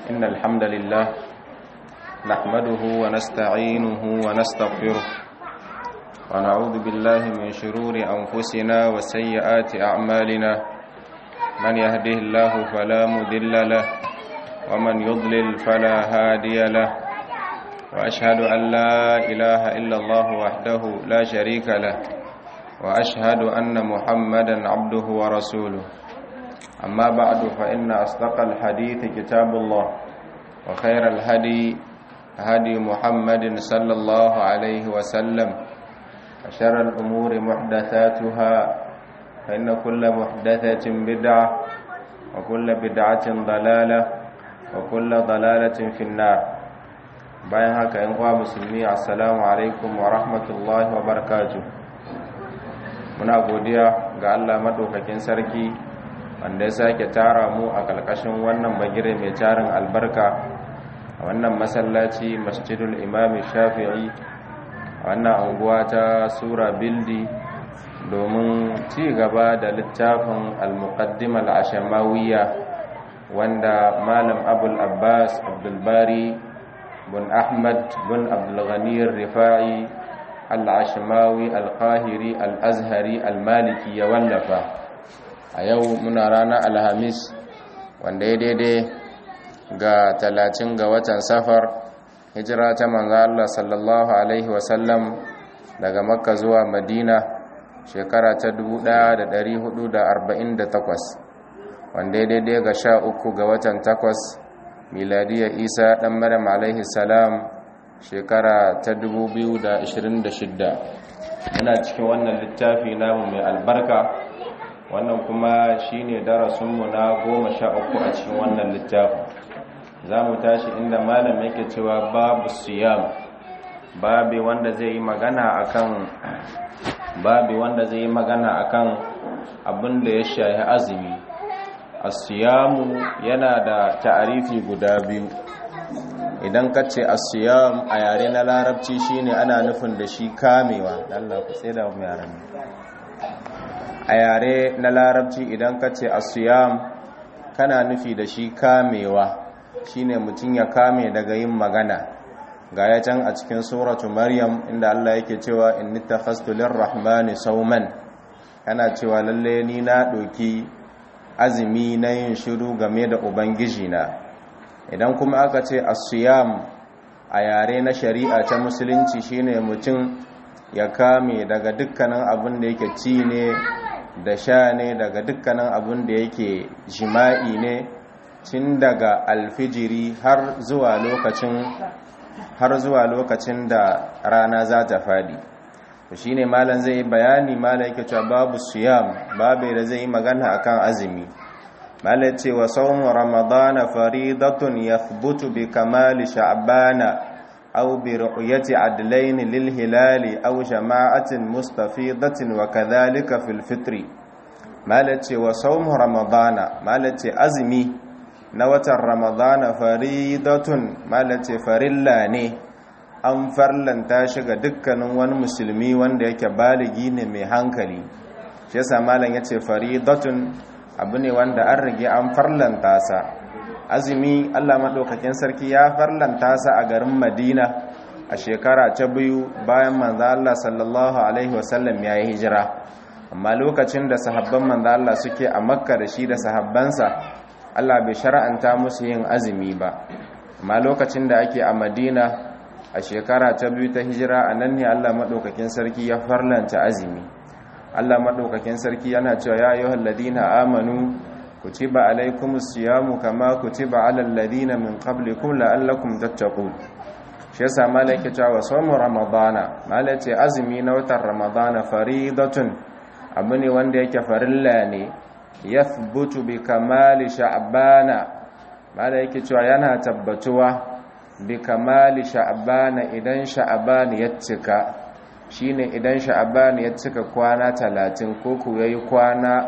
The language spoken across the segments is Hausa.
إن الحمد لله نحمده ونستعينه ونستغفره ونعوذ بالله من شرور أنفسنا وسيئات أعمالنا من يهده الله فلا مذل له ومن يضلل فلا هادي له وأشهد أن لا إله إلا الله وحده لا شريك له وأشهد أن محمدا عبده ورسوله أما بعد فإن أصدق الحديث كتاب الله وخير الهدي هدي محمد صلى الله عليه وسلم وشر الأمور محدثاتها فإن كل محدثة بدعة وكل بدعة ضلالة وكل ضلالة في النار bayan haka ‘yan uwa musulmi assalamu alaikum wa rahmatullahi wa barakatuh muna godiya ga Allah maɗaukakin sarki wanda ya sake tara mu a ƙarƙashin wannan bagire mai tarin albarka a wannan masallaci masjidul imami shafi'i a wannan anguwa ta sura bildi domin ci gaba da littafin al-muqaddim al-ashamawiya wanda malam abul abbas abdulbari bin ahmad bin abdulghani rifa'i al-ashamawi al-qahiri al-azhari al-maliki ya wallafa a yau muna ranar alhamis wanda ya daidai ga talatin ga watan safar hijira ta manzo Allah sallallahu alaihi wasallam daga makka zuwa madina shekara ta 1448 wanda ya daidai ga sha uku ga watan takwas miladiya isa dan maryam alaihi salam shekara ta 2026 muna cikin wannan littafi namu mai albarka wannan kuma shine darasinmu na goma sha uku a cikin wannan littafin za mu tashi inda malam yake cewa babu siyam babi wanda zai yi magana akan babi wanda zai yi magana akan abin da ya shahi azumi asiyamu yana da ta'arifi guda biyu idan ka ce asiyam a yare na larabci shine ana nufin da shi kamewa Allah ku tsaye da mu yaran a yare na larabci idan ka ce asiyam kana nufi da shi kamewa shine mutum ya kame daga yin magana ga ya can a cikin suratu maryam inda Allah yake cewa inni takhastu lirrahmani sauman kana cewa lalle ni na doki azumi na yin shiru game da ubangiji na idan kuma aka ce asiyam a yare na shari'a ta musulunci shine mutum ya kame daga dukkanin abin da yake ci ne da sha ne daga dukkanin abin da yake jima'i ne tun daga alfijiri har zuwa lokacin har zuwa lokacin da rana za ta fadi shi ne malam zai bayani malam yake cewa babu siyam babu da zai yi magana akan azumi malam ce wa saumu ramadana faridatun yathbutu bi kamali sha'bana aw bi ru'yati adlayn lil hilali aw jama'atin mustafidatin wa kadhalika fil fitri malam ce wa saumu ramadana malam ce azumi na watan ramadana faridatun malace farilla ne an farlanta shi ga dukkanin wani musulmi wanda yake baligi ne mai hankali shi yasa malam yace faridatun abu ne wanda an rige an farlanta sa azumi Allah madaukakin sarki ya farlanta sa a garin Madina a shekara ta biyu bayan manzo Allah sallallahu alaihi wasallam ya yi hijira amma lokacin da sahabban manzo Allah suke a Makka da shi da sahabbansa Allah bai shara'anta musu yin azumi ba amma lokacin da ake a Madina a shekara ta biyu ta hijira a nan ne Allah madaukakin sarki ya farlanta azumi Allah madaukakin sarki yana cewa ya ayyuhal ladina amanu kutiba alaykumus siyamu kama kutiba alal ladina min qablikum la'allakum tattaqun shi yasa malaka cewa sawmu ramadana malace azumi na watan ramadana faridatun abu ne wanda yake farilla ne yathbutu bi kamali sha'bana mala yake cewa yana tabbatuwa bi kamali sha'bana idan sha'ban ya cika shine idan sha'ban ya cika kwana 30 ko ku yayi kwana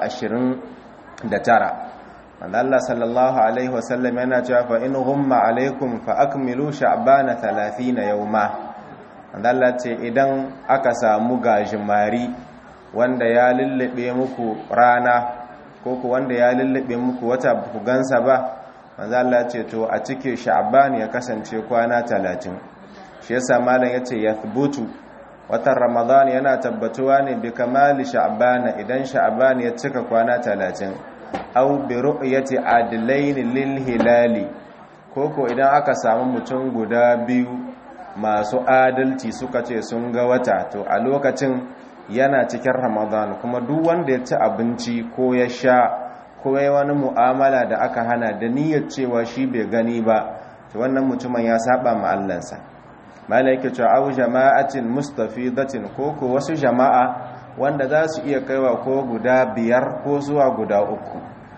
29 Allah sallallahu alaihi wasallam yana cewa fa in humma alaikum fa akmilu sha'bana 30 yawma Allah ce idan aka samu gajimari wanda ya lullube muku rana ko ku wanda ya lullube muku wata ku gansa ba manzo Allah ce to a cike sha'ban ya kasance kwana 30 shi yasa malam yace yathbutu watan ramadan yana tabbatuwa ne bi kamali sha'ban idan sha'ban ya cika kwana 30 aw bi ru'yati adlain lil hilali koko idan aka samu mutum guda biyu masu adalci suka ce sun ga wata to a lokacin yana cikin ramadan kuma duk wanda ya ci abinci ko ya sha ko ya wani mu'amala da aka hana da niyyar cewa shi bai gani ba to wannan mutumin ya saba ma Allahnsa malaike cewa au jama'atin mustafidatin ko ko wasu jama'a wanda za su iya kaiwa ko guda biyar ko zuwa guda uku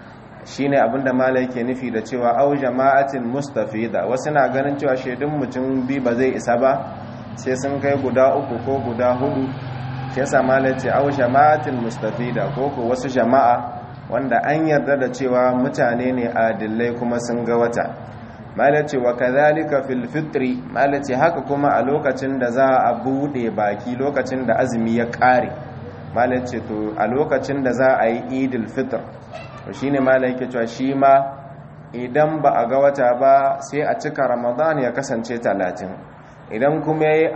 shine abinda malaike nufi da cewa au jama'atin mustafida wasu na ganin cewa shaidun mutum bi ba zai isa ba sai sun kai guda uku ko guda hudu shi yasa malaike au jama'atin mustafida ko ko wasu jama'a wanda an yarda da cewa mutane ne adillai kuma sun ga wata malace wa kadhalika fil fitri malace haka kuma a lokacin da za a bude baki lokacin da azumi ya kare malace to a lokacin da za a yi idil fitr to shine malai cewa shi ma idan ba a ga wata ba sai a cika ramadan ya kasance 30 idan kuma yayi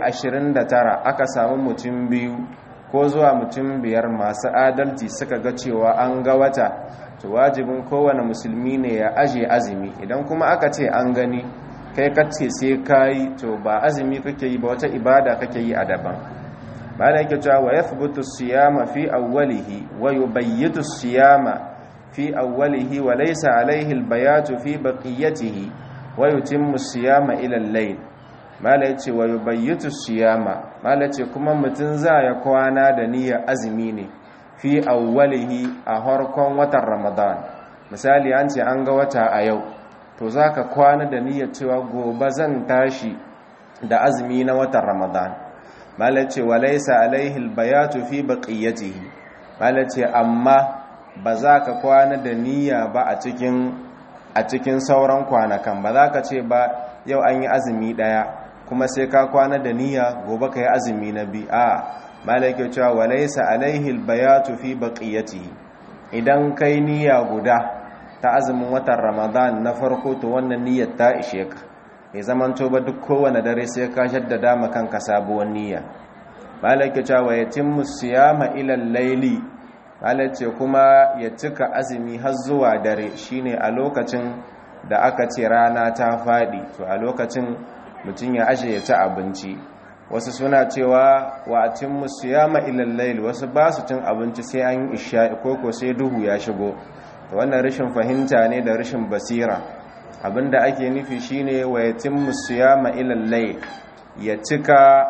29 aka samu mutum biyu ko zuwa mutum biyar masu adalci suka ga cewa an ga wata to wajibin kowane musulmi ne ya aje azumi idan kuma aka ce an gani kai kace sai kai to ba azumi kake yi ba wata ibada kake yi a daban bala yake cewa wa yathbutu siyama fi awwalihi wa yubayyitu siyama fi awwalihi wa laysa alayhi albayatu fi baqiyatihi wa yutimmu siyama ila al-layl mala yace wa yubayyitu siyama mala yace kuma mutun za ya kwana da niyyar azumi ne fi awwalihi a harkon watan ramadan misali an ce an ga wata a yau to zaka kwana da niyyar cewa gobe zan tashi da azumi na watan ramadan mala yace wa laysa alaihi albayatu fi baqiyatihi mala yace amma ba za ka kwana da niyya ba a cikin a cikin sauran kwanakan ba za ka ce ba yau an yi azumi daya kuma sai ka kwana da niyya gobe ka yi azumi na bi a malaka cewa walaysa alaihi albayatu fi baqiyatihi idan kai niyya guda ta azumin watan ramadan na farko to wannan niyyar ta ishe ka ya zamanto ba duk kowane dare sai ka jaddada ma kanka sabuwar niyya malaka cewa yatimmu siyama ila al-layli malace kuma ya cika azumi har zuwa dare shine a lokacin da aka ce rana ta fadi to a lokacin mutum ya ashe ya ci abinci wasu suna cewa wa atimmu siyama ilal layl wasu ba su cin abinci sai an isha koko sai duhu ya shigo to wannan rashin fahimta ne da rashin basira abinda ake nufi shine wa yatimmu siyama ilal layl ya cika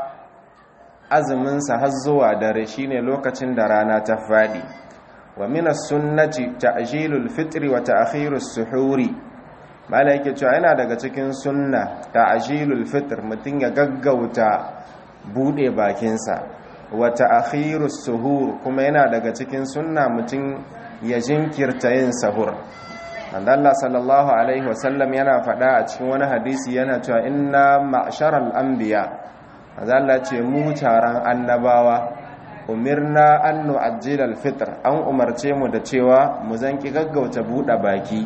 azumin sa har zuwa dare shine lokacin da rana ta fadi wa min as-sunnati ta'jilul fitri wa ta'khirus suhuri mala yake cewa yana daga cikin sunna ta'jilul fitr mutun ya gaggauta bude bakinsa wa ta'khirus suhur kuma yana daga cikin sunna mutun ya jinkirta yin sahur manzo Allah sallallahu alaihi wasallam yana faɗa a cikin wani hadisi yana cewa inna ma'sharal anbiya manzo Allah ce mu taron annabawa umirna an nu'ajjila al-fitr an umarce mu da cewa mu zanki gaggauta bude baki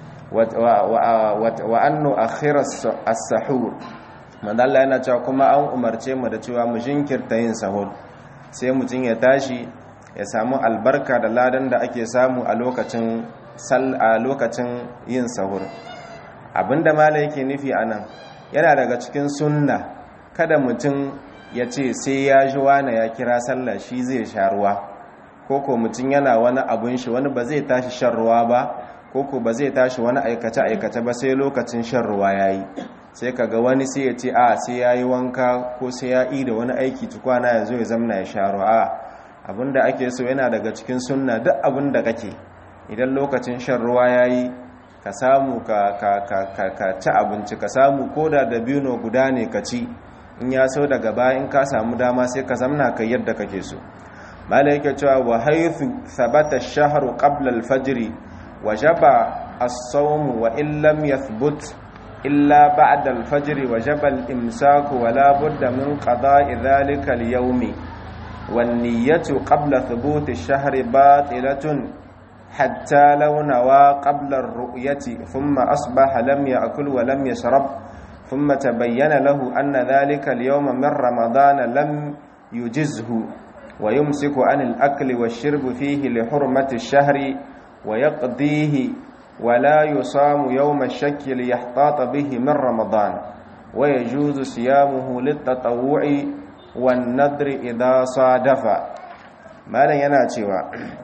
wa annu akhira as-sahur manzo yana cewa kuma an umarce mu da cewa mu jinkirta yin sahur sai mutum ya tashi ya samu albarka da ladan da ake samu a lokacin sal a lokacin yin sahur abinda mala yake nufi anan yana daga cikin sunna kada mutum ya ce sai ya ji wani ya kira sallah shi zai sha ruwa koko mutum yana wani abun shi wani ba zai tashi shan ruwa ba koko ba zai tashi wani aikace-aikace ba sai lokacin shan ruwa ya yi sai kaga wani sai ya ce a sai ya yi wanka ko sai ya yi da wani aiki tukwana ya zo ya zamna ya sha ruwa a abinda ake so yana daga cikin sunna duk abinda kake idan lokacin shan ruwa ya yi ka samu ka ci abinci ka samu ko da dabino guda ne ka ci in ya so daga bayan ka samu dama sai ka zamna kai yadda kake so mala yake cewa wa haythu thabata ash-shahru qabla al-fajr wajaba as-sawm wa in lam yathbut illa ba'da al-fajr wajaba al-imsak wa la budda min qada'i dhalika al-yawm wan niyyatu qabla thubuti ash-shahri batilatun حتى لو نوى قبل الرؤية ثم أصبح لم يأكل ولم يشرب ثم تبين له أن ذلك اليوم من رمضان لم يجزه ويمسك عن الأكل والشرب فيه لحرمة الشهر ويقضيه ولا يصام يوم الشك ليحتاط به من رمضان ويجوز صيامه للتطوع والنذر إذا صادف ما لن يناتيوا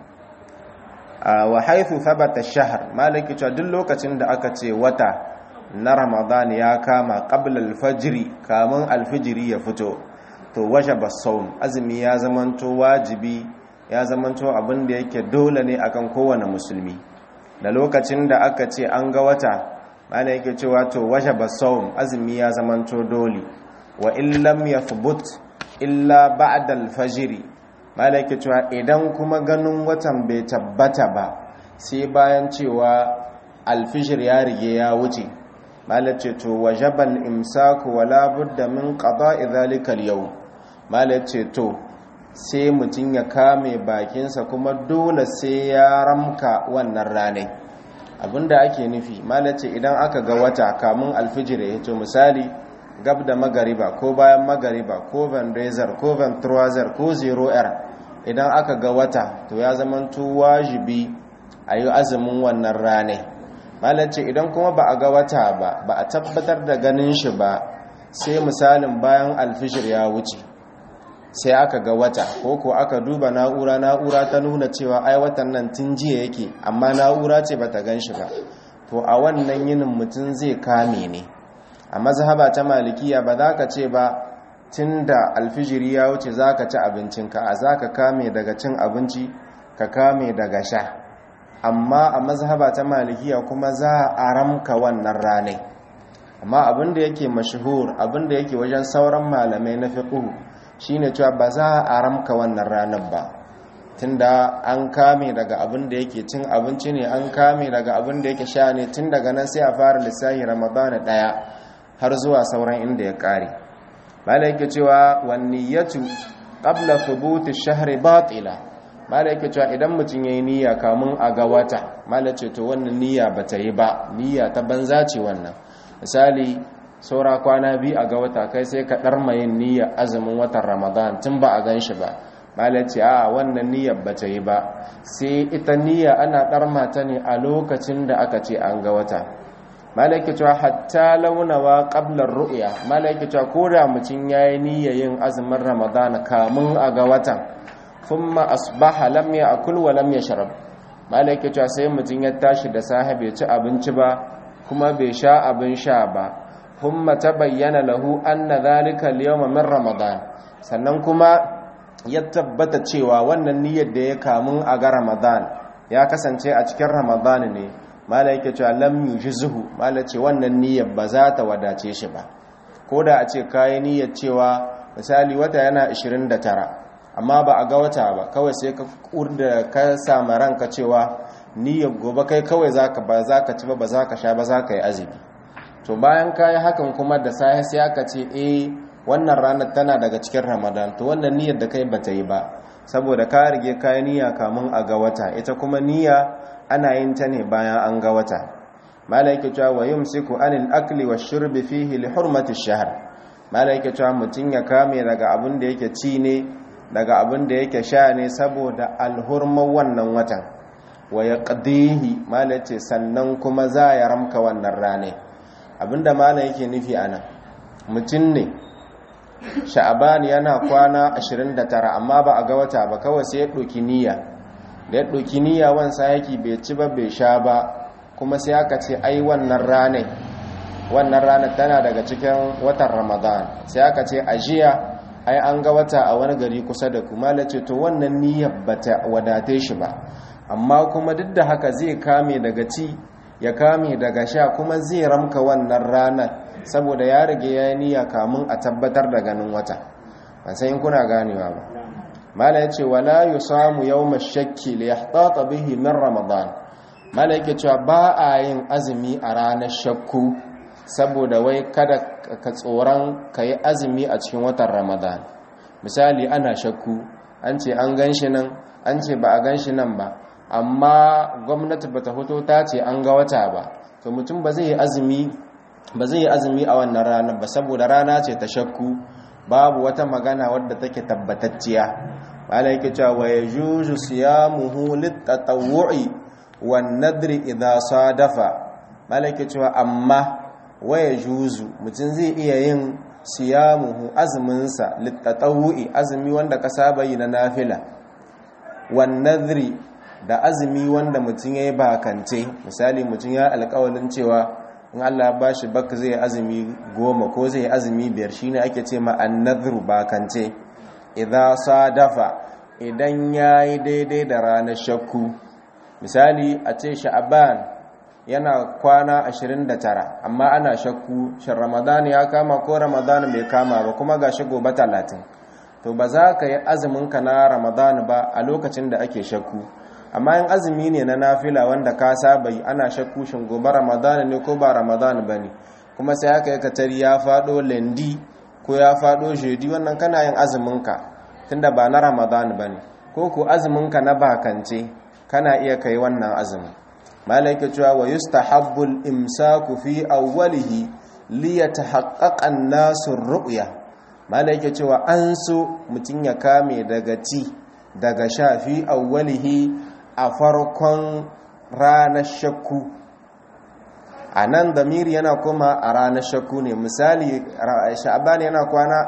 wa haithu thabata shahr malaki cewa duk lokacin da aka ce wata na ramadan ya kama qabla al-fajr kamun al-fajri ya fito to wajaba sawm azumi ya zamanto wajibi ya zamanto abin da yake dole ne akan kowane musulmi da lokacin da aka ce an ga wata malaki yake cewa to wajaba sawm azumi ya zamanto dole wa in lam yathbut illa ba'da al-fajr malaki cewa idan kuma ganin watan bai tabbata ba sai bayan cewa alfishir ya rige ya wuce malace to wajabal imsaku wala budda min qada'i dhalika al-yawm malace to sai mutun ya kame bakinsa kuma dole sai ya ramka wannan ranar abinda ake nufi malace idan aka ga wata kamun alfijir ya to misali gab da magariba ko bayan magariba ko vandezar ko ventroiser ko zero r idan aka ga wata to ya zamanto wajibi a yi azumin wannan rane malace idan kuma ba a ga wata ba ba a tabbatar da ganin shi ba sai misalin bayan alfishir ya wuce sai aka ga wata ko ko aka duba na'ura na'ura ta nuna cewa ai watan nan tun jiya yake amma na'ura ce bata gan shi ba to a wannan yinin mutum zai kame ne a mazhaba ta malikiya ba za ka ce ba tun da alfijiri ya wuce za ka ci abincinka a za ka kame daga cin abinci ka kame daga sha amma a mazhaba ta malikiya kuma za a ramka wannan ranai amma abinda yake mashahur abinda yake wajen sauran malamai na fiqh shine cewa ba za a ramka wannan ranar ba tunda an kame daga abinda yake cin abinci ne an kame daga abinda yake sha ne tun daga nan sai a fara lissafi ramadana daya har zuwa sauran inda ya kare malaike cewa wanniyatu qabla thubuti shahri batila malaike cewa idan mutum yayi niyya kamun a ga wata malace to wannan niyya bata yi ba niyya ta banza ce wannan misali saura kwana biyu a ga wata kai sai ka darma yin niyya azumin watan ramadan tun ba a ganshi ba malace a wannan niyyar bata yi ba sai ita niyya ana darma ta ne a lokacin da aka ce an ga wata malaiki cewa hatta launawa qablar ru'ya malaiki cewa koda mutun yayi niyyar yin azumin ramadana kamun a ga watan thumma asbaha lam ya'kul wa lam yashrab malaiki cewa sai mutun ya tashi da sahibi ci abinci ba kuma bai sha abin sha ba thumma tabayyana lahu anna dhalika al-yawma min ramadan sannan kuma ya tabbata cewa wannan niyyar da ya kamun a ga ramadan ya kasance a cikin ramadan ne mala yake cewa lam yujzuhu mala ce wannan niyyar ba za ta wadace shi ba ko da a ce kayi niyyar cewa misali wata yana 29 amma ba a ga wata ba kawai sai ka kurda ka samu ranka cewa niyyar gobe kai kawai zaka ba zaka ci ba ba zaka sha ba zaka yi azumi to bayan kayi hakan kuma da sai sai aka ce eh wannan ranar tana daga cikin Ramadan to wannan niyyar da kai bata yi ba saboda ka rige kayi niyya kamun a ga wata ita kuma niyya ana yin ta ne bayan an ga wata malaike cewa wa yumsiku anil akli wash-shurbi fihi li hurmati ash-shahr malaike cewa mutun ya kame daga abin da yake ci ne daga abin da yake sha ne saboda alhurman wannan watan wa yaqdihi malace sannan kuma za ya ramka wannan rane abinda malam yake nufi anan mutun ne sha'aban yana kwana 29 amma ba a ga wata ba kawai sai ya doki niyya da ya ɗauki niyya wansa yaki bai ci ba bai sha ba kuma sai aka ce ai wannan ranar wannan ranar tana daga cikin watan ramadan sai aka ce a jiya ai an ga wata a wani gari kusa da kuma lace to wannan niyyar bata wadate shi ba amma kuma duk da haka zai kame daga ci ya kame daga sha kuma zai ramka wannan ranar saboda ya rage ya yi niyya kamun a tabbatar da ganin wata ban san in kuna ganewa ba mala ya ce wala yi samu yau mashakki da ya haɗaɗa bihi min ramadan mala yake cewa ba a yin azumi a ranar shakku saboda wai kada ka tsoron ka yi azumi a cikin watan ramadan misali ana shakku an ce an gan shi nan an ce ba a gan shi nan ba amma gwamnati bata hoto ta ce an ga wata ba to mutum ba zai yi azumi ba zai yi azumi a wannan ranar ba saboda rana ce ta shakku babu wata magana wadda take tabbatacciya malai yake cewa wa yajuzu siyamuhu litatawwu'i wan nadri idha sadafa malai yake cewa amma wa yajuzu mutum zai iya yin siyamuhu azumin sa litatawwu'i azumi wanda ka saba yi na nafila wan nadri da azumi wanda mutum yayi bakance misali mutum ya alƙawalin cewa in Allah ba shi baka zai azumi goma ko zai azumi biyar shine ake ce ma annadhru bakance idza sadafa idan yayi daidai da ranar shakku misali a ce sha'ban yana kwana 29 amma ana shakku shin ramadan ya kama ko ramadan bai kama ba kuma gashi gobe 30 to ba za ka yi azumin ka na ramadan ba a lokacin da ake shakku amma yin azumi ne na nafila wanda ka saba yi ana shakku shin gobe ramadan ne ko ba ramadan ba ne kuma sai aka yi katari ya faɗo lendi ko ya faɗo jedi wannan kana yin azuminka tunda ba na ramadan ba ne ko ko azuminka na bakance kana iya kai wannan azumin malaika cewa wa yustahabbul imsaku fi awwalihi li yatahaqqaqa an-nasu ru'ya malaika cewa an so mutun ya kame daga ci daga sha fi awwalihi a farkon ranar shakku a nan damiri yana kuma a ranar shakku ne misali sha'aban yana kwana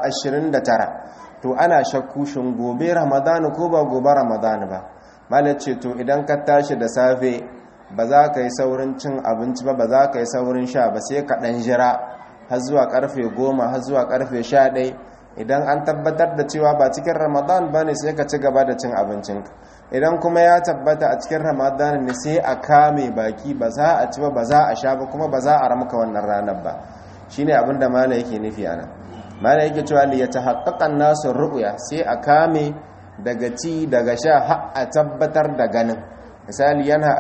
29 to ana shakku shin gobe ramadana ko ba gobe ramadana ba malar ce to idan ka tashi da safe ba za ka yi saurin cin abinci ba ba za ka yi saurin sha ba sai ka ɗan jira har zuwa karfe goma har zuwa karfe sha ɗai idan an tabbatar da cewa ba cikin ramadan ba ne sai ka ci gaba da cin abincinka idan kuma ya tabbata a cikin ramadan ne sai a kame baki ba za a ci ba ba za a sha ba kuma ba za a ramka wannan ranar ba shine abin da mala yake nufi ana mala yake cewa li yatahaqqaqa nasu ru'ya sai a kame daga ci daga sha har a tabbatar da ganin misali yana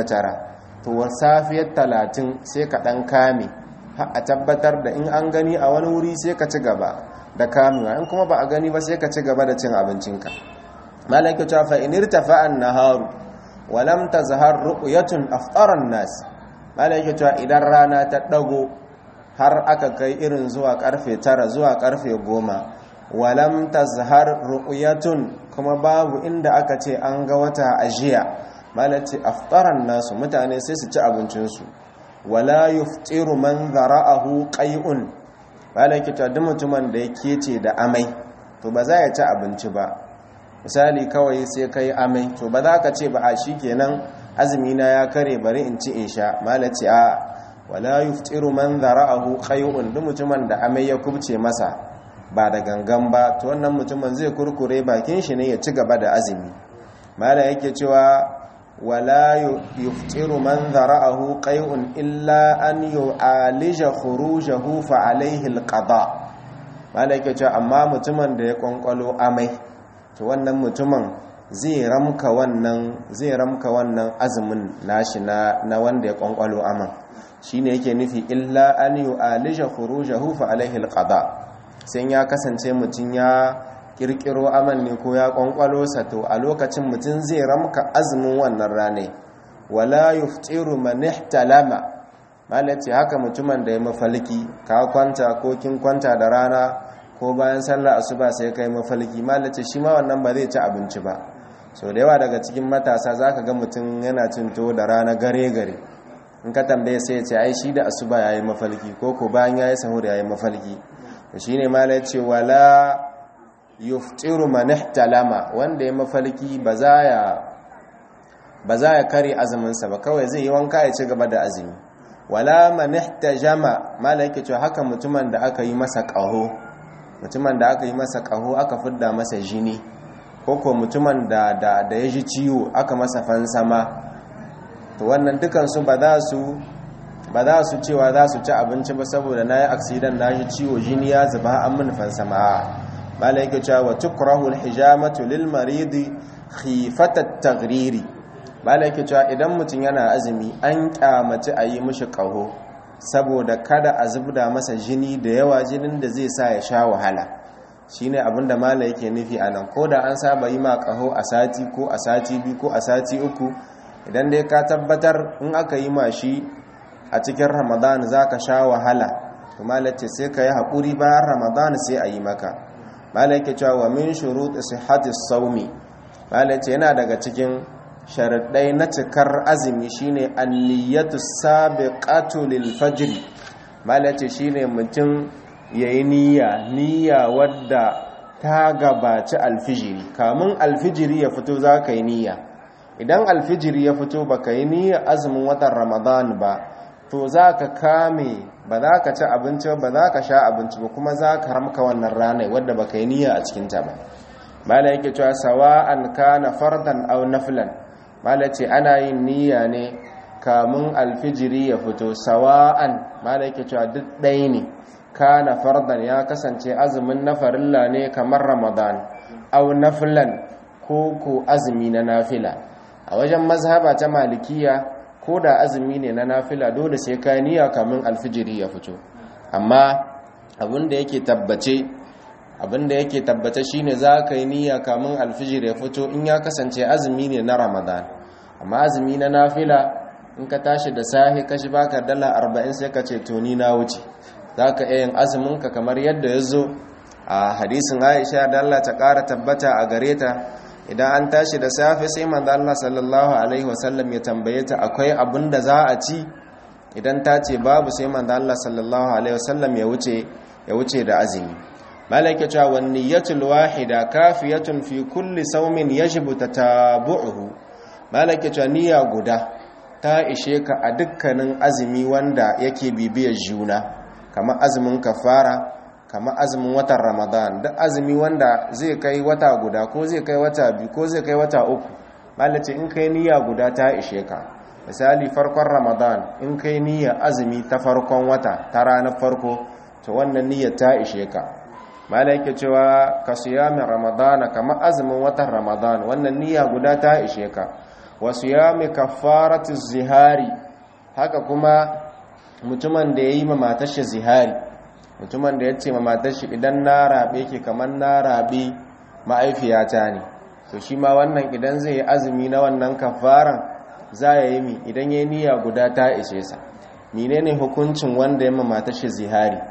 29 to safiyar 30 sai ka dan kame har a tabbatar da in an gani a wani wuri sai ka ci gaba da kamewa in kuma ba a gani ba sai ka ci gaba da cin abincinka malaka ta fa in irtafa an-naharu wa lam tazhar ru'yatun aftara an-nas malaka ta idan rana ta dago har aka kai irin zuwa karfe 9 zuwa karfe 10 wa lam tazhar ru'yatun kuma babu inda aka ce an ga wata ajiya malaka aftara an-nas mutane sai su ci abincin su wala yuftiru man zara'ahu qai'un malaka ta duk mutumin da yake ce da amai to ba za ya ci abinci ba misali kawai sai ka yi amai to ba za ka ce ba a shi kenan azumina ya kare bari in ci in sha malaci a wala yuftiru man zara'ahu qay'un duk mutumin da amai ya kubce masa ba da gangan ba to wannan mutumin zai kurkure bakin shi ne ya ci gaba da azumi mala yake cewa wala yuftiru man zara'ahu qay'un illa an yu'alija khurujahu fa alayhi alqada mala yake cewa amma mutumin da ya kwankwalo amai to wannan mutumin zai ramka wannan zai ramka wannan azumin nashi na na wanda ya kwankwalo aman shine yake nufi illa an yu'alija khurujahu fa alaihi alqada sai ya kasance mutun ya kirkiro aman ne ko ya kwankwalo sa to a lokacin mutun zai ramka azumin wannan rane wala yuftiru man ihtalama malaci haka mutumin da ya mafalki ka kwanta ko kin kwanta da rana ko bayan sallah asuba sai kai mafalki malace shi ma wannan ba zai ci abinci ba so da yawa daga cikin matasa zaka ga mutum yana cin to da rana gare gare in ka tambaye sai ya ce ai shi da asuba yayi mafalki ko ko bayan yayi sahur yayi mafalki to shine malace wala yuftiru man ihtalama wanda ya mafalki ba za ya ba za ya kare azumin sa ba kawai zai yi wanka ya ci gaba da azumi wala man ihtajama malaka ce haka mutumin da aka yi masa qaho mutumin da aka yi masa ƙaho aka fidda masa jini ko ko mutumin da da da ya ji ciwo aka masa fansama to wannan dukansu ba za su ba za su cewa za su ci abinci ba saboda na yi aksidan na ji ciwo jini ya zuba an min fansama mala yake cewa wa tukrahu alhijamatu lil maridi khifata taghriri mala yake cewa idan mutum yana azumi an kyamaci a yi mishi ƙaho saboda kada a zubda masa jini da yawa jinin da zai sa ya sha wahala shine abinda mala yake nufi a nan ko da an saba yi ma kaho a sati ko a sati biyu ko a sati uku idan dai ka tabbatar in aka yi mashi a cikin ramadan za ka sha wahala to malace sai ka yi haƙuri bayan ramadan sai a yi maka malace cewa wa min shuruɗi sihhatis saumi malace yana daga cikin sharaɗai na cikar azumi shine anniyatu sabiqatu lil fajr malace shine mutum yayi niyya niyya wadda ta gabaci alfijiri kamun alfijiri ya fito za ka yi niyya idan alfijiri ya fito ba ka yi niyya azumin watan ramadan ba to za ka kame ba za ka ci abinci ba za ka sha abinci ba kuma za ka ramka wannan ranar wadda ba ka yi niyya a cikinta ba mala yake cewa sawa'an kana fardan aw naflan mala ce ana yin niyya ne kamun alfijiri ya fito sawa'an mala yake cewa duk ɗaya ne kana fardan ya kasance azumin na farilla ne kamar ramadan au nafilan ko ko azumi na nafila a wajen mazhaba ta malikiya ko da azumi ne na nafila dole sai ka niyya kamin alfijiri ya fito amma abinda yake tabbace abinda yake tabbace shine za ka yi niyya kamin alfijiri ya fito in ya kasance azumi ne na ramadan amma azumi na nafila in ka tashi da sahi kashi baka dala arba'in sai ka ce to ni na wuce za ka iya yin azuminka kamar yadda ya zo a hadisin aisha da Allah ta ƙara tabbata a gare ta idan an tashi da safe sai manzo Allah sallallahu alaihi wasallam ya tambaye ta akwai abin da za a ci idan ta ce babu sai manzo Allah sallallahu alaihi wasallam ya wuce ya wuce da azumi malaka cewa wan niyyatul wahida kafiyatun fi kulli sawmin yajibu tatabu'uhu malaka cewa niyya guda ta ishe ka a dukkanin azumi wanda yake bibiyar juna kamar azumin kafara kamar azumin watan ramadan duk azumi wanda zai kai wata guda ko zai kai wata biyu ko zai kai wata uku malace in kai niyya guda ta ishe ka misali farkon ramadan in kai niyya azumi ta farkon wata ta ranar farko to wannan niyyar ta ishe ka malaka cewa ka siyamin ramadana kamar azumin watan ramadan wannan niyya guda ta ishe ka wa siyami kafaratu zihari haka kuma mutumin da ya yi mamatashi zihari mutumin da ya ce mamatashi idan na rabe ke kamar na rabe ma'aifiyata ne to shi ma wannan idan zai yi azumi na wannan kafaran za ya yi mi idan ya yi niyya guda ta ishe sa menene hukuncin wanda ya mamatashi zihari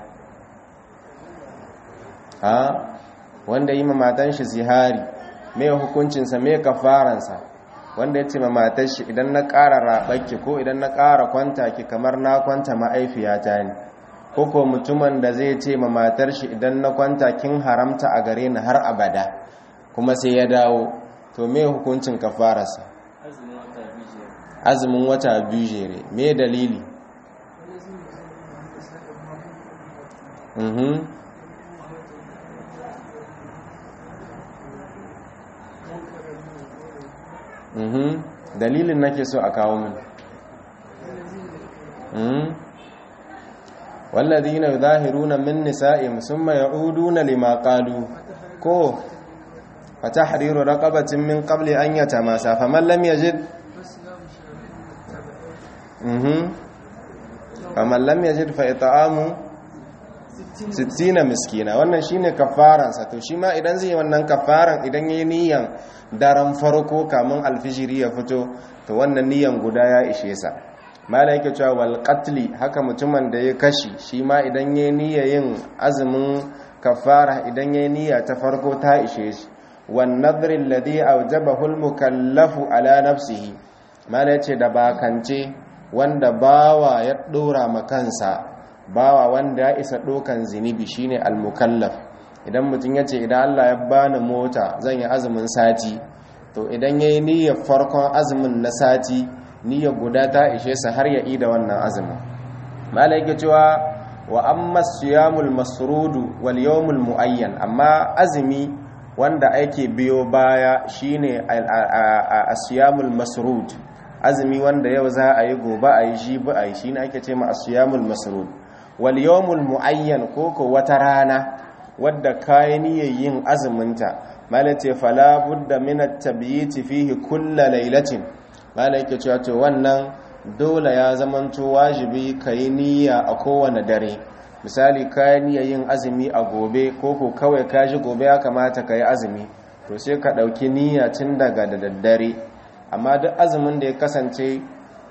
ha wanda yi mamatan shi zihari mai hukuncinsa mai kafaransa wanda ya ce ma matar shi idan na ƙara raɓarki ko idan na ƙara kwanta ki kamar na kwanta ma'aifiyata ne ko ko mutumin da zai ce ma matar shi idan na kwanta kin haramta a gare ni har abada kuma sai ya dawo to me hukuncin kafararsa azumin wata biyu jere me dalili mhm mhm dalilin nake so a kawo min mhm walladhina yudahiruna min nisa'ihim thumma ya'uduna lima qalu ko fatahriru raqabatin min qabli an yatamasa faman lam yajid mhm faman lam yajid fa it'amu 60 miskina wannan shine kafaransa to shi ma idan zai wannan kafaran idan yayi niyan daren farko kamun alfijiri ya fito to wannan niyan guda ya ishe sa mala yake cewa wal qatli haka mutumin da ya kashi shi ma idan yayi niyya yin azumin kafara idan yayi niyya ta farko ta ishe shi wan nadri alladhi awjabahu al mukallafu ala nafsihi mala yace da bakance wanda bawa ya dora ma kansa bawa wanda ya isa dokan zinibi shine al mukallaf idan mutum ya ce idan Allah ya bani mota zan yi azumin sati to idan ya yi niyyar farkon azumin na sati niyyar guda ta ishe sa har ya ida wannan azumin malai cewa wa amma siyamul masrudu wal yawmul muayyan amma azumi wanda ake biyo baya shine asiyamul masrud azumi wanda yau za a yi gobe a yi shi ba a yi shine ake ce ma asiyamul masrud wal yawmul muayyan koko wata rana wadda kayi niyyar yin azuminta malace fala budda min at-tabyiti fihi kull laylatin malaka cewa to wannan dole ya zamanto wajibi kai niyya a kowane dare misali kayi niyyar yin azumi a gobe ko ko kawai kaji gobe ya kamata kai azumi to sai ka dauki niyya tun daga da daddare amma duk azumin da ya kasance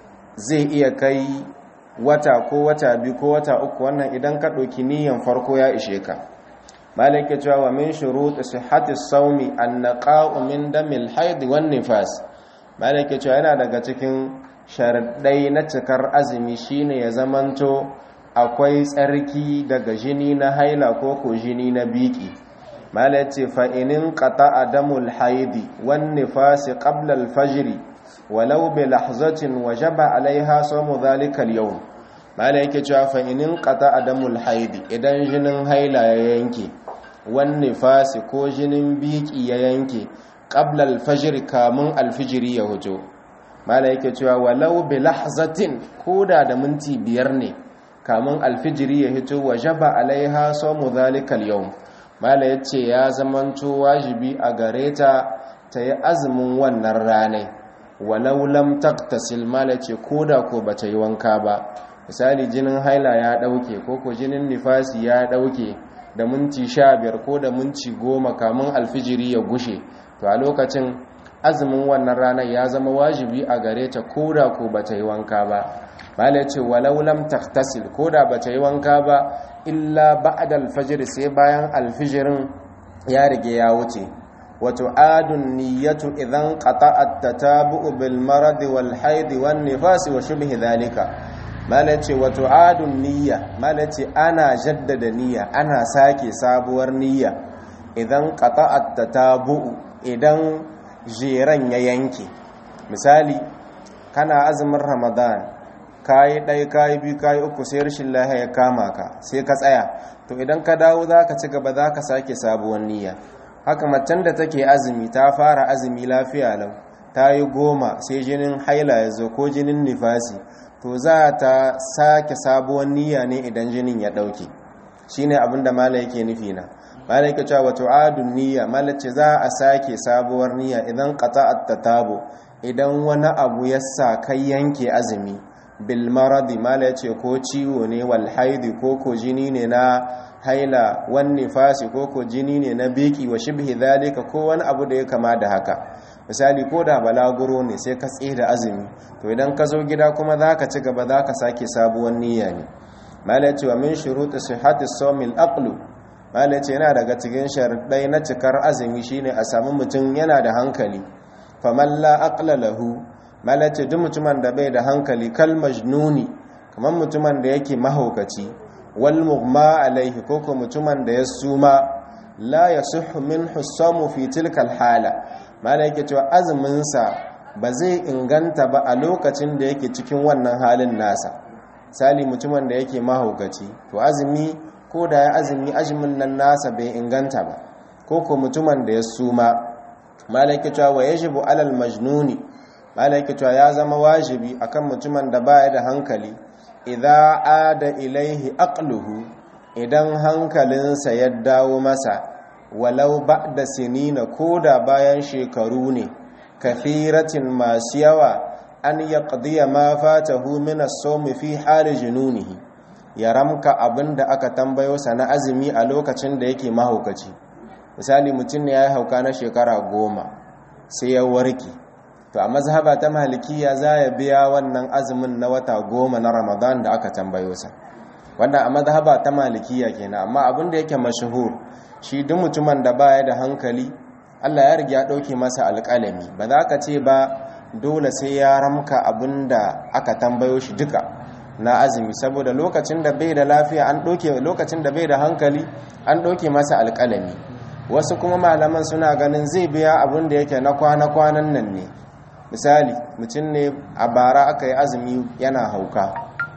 zai iya kai wata ko wata biyu ko wata uku wannan idan ka ɗauki niyan farko ya ishe ka malaka cewa wa min shurut sihhati sawmi an-naqa'u min damil haid wan nifas malaka cewa yana daga cikin sharadai na cikar azumi shine ya zamanto akwai tsarki daga jini na haila ko ko jini na biki malaka ce fa inin qata'a damul haidi wan nifas qabla al-fajr walau bi lahzatin wajaba alaiha sawmu dhalika al-yawm malaka yake cewa fa inin qata'a damul haidi idan jinin haila ya yanke wani fasi ko jinin biki ya yanke ƙabla alfajir kamun alfijiri ya hujo mala yake cewa walau bi lahzatin koda da minti biyar ne kamun alfijiri ya hito wa jaba alaiha sawmu zalikal yawm mala yace ya zamanto wajibi a gare ta ta yi azumin wannan ranai walau lam taqtasil mala yace koda ko bata yi wanka ba misali jinin haila ya dauke ko ko jinin nifasi ya dauke da minti sha biyar ko da minti goma kamun alfijiri ya gushe to a lokacin azumin wannan ranar ya zama wajibi a gare ta koda ko ba ta yi wanka ba mala ce walau lam taghtasil koda ba ta yi wanka ba illa ba'da alfajr sai bayan alfijirin ya rige ya wuce wato adun niyyatu idan qata'at tatabu'u bil marad wal haid wan nifas wa shubhi dhalika malace wato adun niyya malace ana jaddada niyya ana sake sabuwar niyya idan qata'at tatabu'u idan jiran ya yanke misali kana azumin ramadan kayi ɗaya kayi biyu kayi uku sai rashin lahiya ya kama ka sai ka tsaya to idan ka dawo za ka ci gaba za ka sake sabuwar niyya haka macen da take azumi ta fara azumi lafiya lau ta yi goma sai jinin haila ya zo ko jinin nifasi to za ta sake sabuwar niyya ne idan jinin ya ɗauke shi ne abinda mala yake nufi na mala yake cewa wato adun niyya mala ce za a sake sabuwar niyya idan qata'at tatabo idan wani abu ya sa kai yanke azumi bil maradi mala yace ko ciwo ne wal haidi ko ko jini ne na haila wan nifasi ko ko jini ne na biki wa shibhi dhalika ko wani abu da ya kama da haka misali ko da balaguro ne sai ka da azumi to idan ka zo gida kuma za ka ci gaba za ka sake sabuwar niyya ne mala ce wa min shuruɗi sihhati sawmil aqlu mala ce yana daga cikin sharuɗai na cikar azumi shine a samu mutum yana da hankali faman la aqla lahu mala ce duk mutumin da bai da hankali kal majnuni kamar mutumin da yake mahaukaci wal mughma alaihi ko ko mutumin da ya suma la yasihhu minhu samu fi tilka al hala mana yake cewa azuminsa ba zai inganta ba a lokacin da yake cikin wannan halin nasa sali mutumin da yake mahaukaci to azumi ko da ya azumi azumin nan nasa bai inganta ba ko ko mutumin da ya suma mana yake cewa wa yajibu alal majnuni mana yake cewa ya zama wajibi akan mutumin da baya da hankali idza ada ilaihi aqluhu idan hankalinsa ya dawo masa walau ba da sinina ko da bayan shekaru ne kafiratin masu yawa an ya ƙadiyya ma fatahu min as-sawmi fi hali jununihi ya ramka abinda aka tambayo sa na azumi a lokacin da yake mahaukaci misali mutum ne ya yi hauka na shekara goma sai ya warke to a mazhaba ta malikiya za ya biya wannan azumin na wata goma na ramadan da aka tambayo sa wanda a mazhaba ta malikiya kenan amma abin da yake mashahur shi duk mutumin da baya da hankali Allah ya riga ya dauke masa alƙalami ba za ka ce ba dole sai ya ramka abinda aka tambayo shi duka na azumi saboda lokacin da bai da lafiya an doke lokacin da bai da hankali an doke masa alƙalami wasu kuma malaman suna ganin zai biya abin da yake na kwana-kwanan nan ne misali mutum ne a bara aka yi azumi yana hauka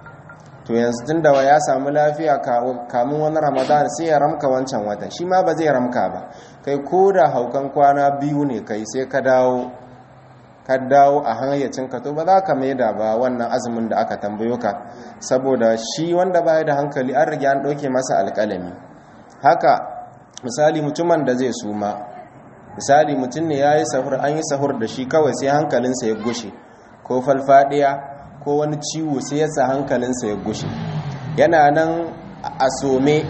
to yanzu tun da ya samu lafiya kamun wani ramadan sai ya ramka wancan watan shi ma ba zai ramka ba kai ko da haukan kwana biyu ne kai sai ka dawo ka dawo a hayyacinka to ba za ka maida ba wannan azumin da aka tambayo ka saboda shi wanda baya da hankali an rage an ɗauke masa alƙalami haka misali mutumin da zai suma misali mutum ne ya yi sahur an yi sahur da shi kawai sai hankalinsa ya gushe ko falfadiya ko wani ciwo sai ya sa hankalinsa ya gushe yana nan a some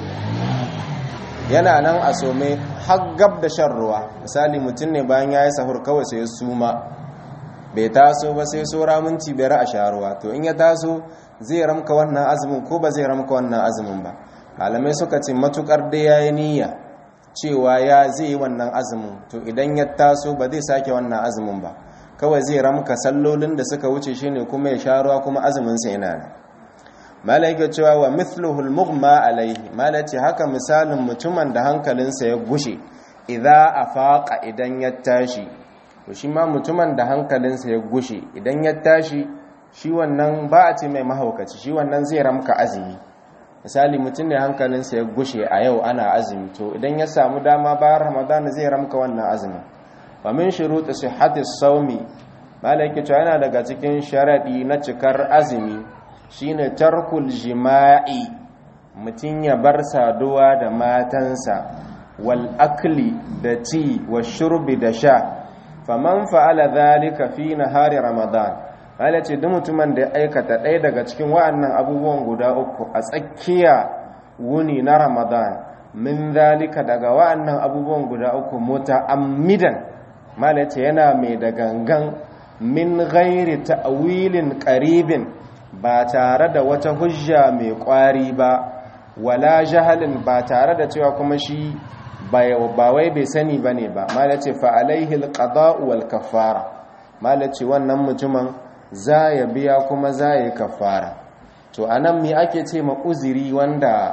yana nan a some har gab da shan ruwa misali mutum ne bayan ya yi sahur kawai sai ya suma bai taso ba sai sora minti biyar a sharuwa to in ya taso zai ramka wannan azumin ko ba zai ramka wannan azumin ba malamai suka ce matukar da ya yi niyya cewa ya zai yi wannan azumin to idan ya taso ba zai sake wannan azumin ba kawai zai ramka sallolin da suka wuce shine kuma ya sharuwa kuma azumin sa yana nan malaika cewa wa mithluhul mughma alaihi malaci haka misalin mutumin da hankalinsa ya gushe idza afaqa idan ya tashi to shi ma mutumin da hankalinsa ya gushe idan ya tashi shi wannan ba a ce mai mahaukaci shi wannan zai ramka azumi misali mutum ne hankalinsa ya gushe a yau ana azumi to idan ya samu dama bayan ramadan zai ramka wannan azumin wa min shuruti sihhati sawmi malaki to yana daga cikin sharadi na cikar azumi shine tarkul jima'i mutum ya bar saduwa da matansa wal akli da ci wa shurbi da sha faman fa'ala dhalika fi nahari ramadan Allah ce duk mutumin da ya aikata ɗaya daga cikin wa'annan abubuwan guda uku a tsakiya wuni na ramadan min dhalika daga wa'annan abubuwan guda uku muta'ammidan mala ce yana mai da gangan min ghairi ta'wilin qaribin ba tare da wata hujja mai kwari ba wala jahalin ba tare da cewa kuma shi ba wai bai sani ba ne ba mala ce fa'alaihi alƙada'u wal kafara mala ce wannan mutumin za ya biya kuma za ya yi kafara to a nan mi ake ce ma uziri wanda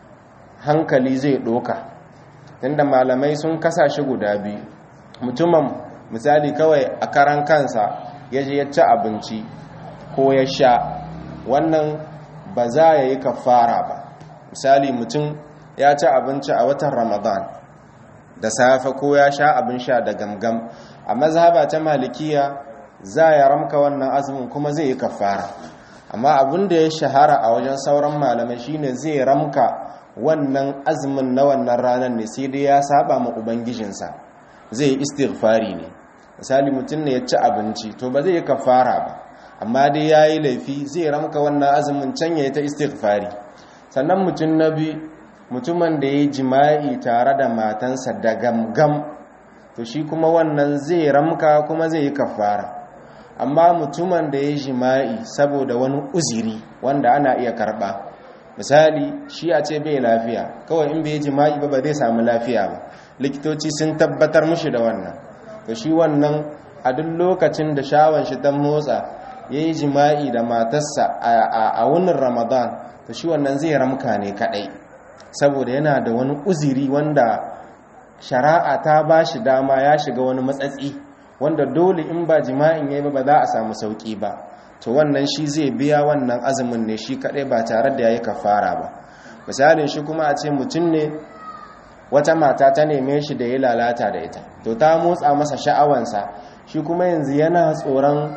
hankali zai ɗoka inda malamai sun kasa shi guda biyu mutumin misali kawai a karan kansa ya je ya ci abinci ko ya sha wannan ba za ya yi kafara ba misali mutum ya ci abinci a watan ramadan da safe ko ya sha abin sha da gamgam a mazhaba ta malikiya za ya ramka wannan azumin kuma zai yi kafara amma abin da ya shahara a wajen sauran malamai shine zai ramka wannan azumin na wannan ranar ne sai dai ya saba ma ubangijinsa zai yi istighfari ne misali mutum ne ya ci abinci to ba zai yi kafara ba amma dai ya yi laifi zai ramka wannan azumin can ya yi ta istighfari sannan mutum na biyu mutumin da ya yi jima'i tare da matansa da gamgam to shi kuma wannan zai ramka kuma zai yi kafara amma mutumin da ya yi jima'i saboda wani uziri wanda ana iya karba misali shi a ce bai lafiya kawai in bai yi jima'i ba ba zai samu lafiya ba likitoci sun tabbatar mushi da wannan to shi wannan a duk lokacin da shawon shi ta motsa ya yi jima'i da matarsa a wunin ramadan to shi wannan zai ramka ne kadai saboda yana da wani uziri wanda shari'a ta ba shi dama ya shiga wani matsatsi wanda dole in ba jima'in yayi ba za a samu sauki ba to wannan shi zai biya wannan azumin ne shi kadai ba tare da yayi kafara ba misalin shi kuma a ce mutum ne wata mata ta neme shi da ya lalata da ita to ta motsa masa sha'awansa shi kuma yanzu yana tsoron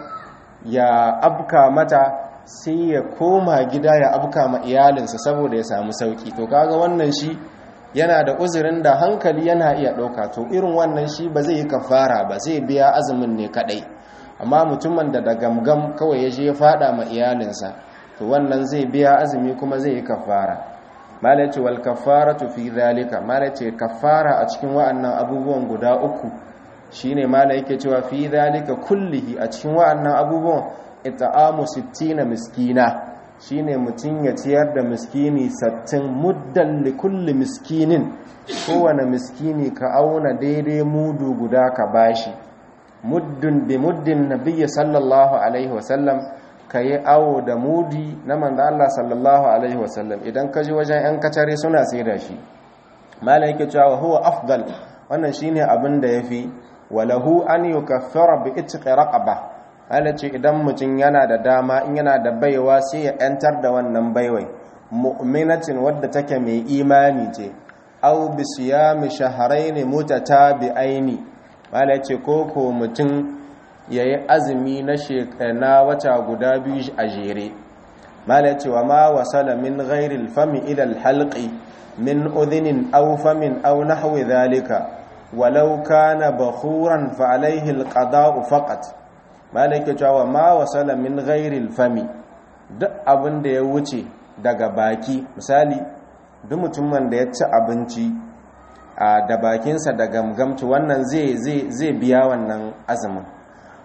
ya abka mata sai ya koma gida ya abka ma iyalinsa saboda ya samu sauki to kaga wannan shi yana da uzurin da hankali yana iya ɗauka to irin wannan shi ba zai yi kafara ba zai biya azumin ne kadai amma mutumin da da gamgam kawai ya je ya fada ma iyalinsa to wannan zai biya azumi kuma zai yi kafara malace wal kafaratu fi zalika malace kafara a cikin wa'annan abubuwan guda uku shine mala yake cewa fi zalika kullihi a cikin wa'annan abubuwan ita'amu 60 miskina shine mutum ya ciyar da miskini sattin muddan li kulli miskinin kowane miskini ka auna daidai mudu guda ka bashi muddun bi muddin nabiyyi sallallahu alaihi wasallam ka yi awo da mudi na manzo Allah sallallahu alaihi wasallam idan ka ji wajen yan kacare suna sai da shi malai yake cewa huwa afdal wannan shine abin da yafi walahu an yukaffara bi itqi raqaba ce idan mutum yana da dama in yana da baiwa sai ya yantar da wannan baiwai mu'minatin wadda take mai imani ce aw bi siyami shahrayn mutatabi'aini malai ce koko mutum yayi azumi na shekana wata guda biyu a jere malai ce wa ma wasala min ghairi al-fami ila al-halqi min udhinin aw famin aw nahwi dhalika walau kana bakhuran fa alayhi al-qada'u faqat malaka cewa ma wasala min ghairil fami duk abin da ya wuce daga baki misali duk mutumin da ya ci abinci a da bakinsa da gamgamci wannan zai zai zai biya wannan azumin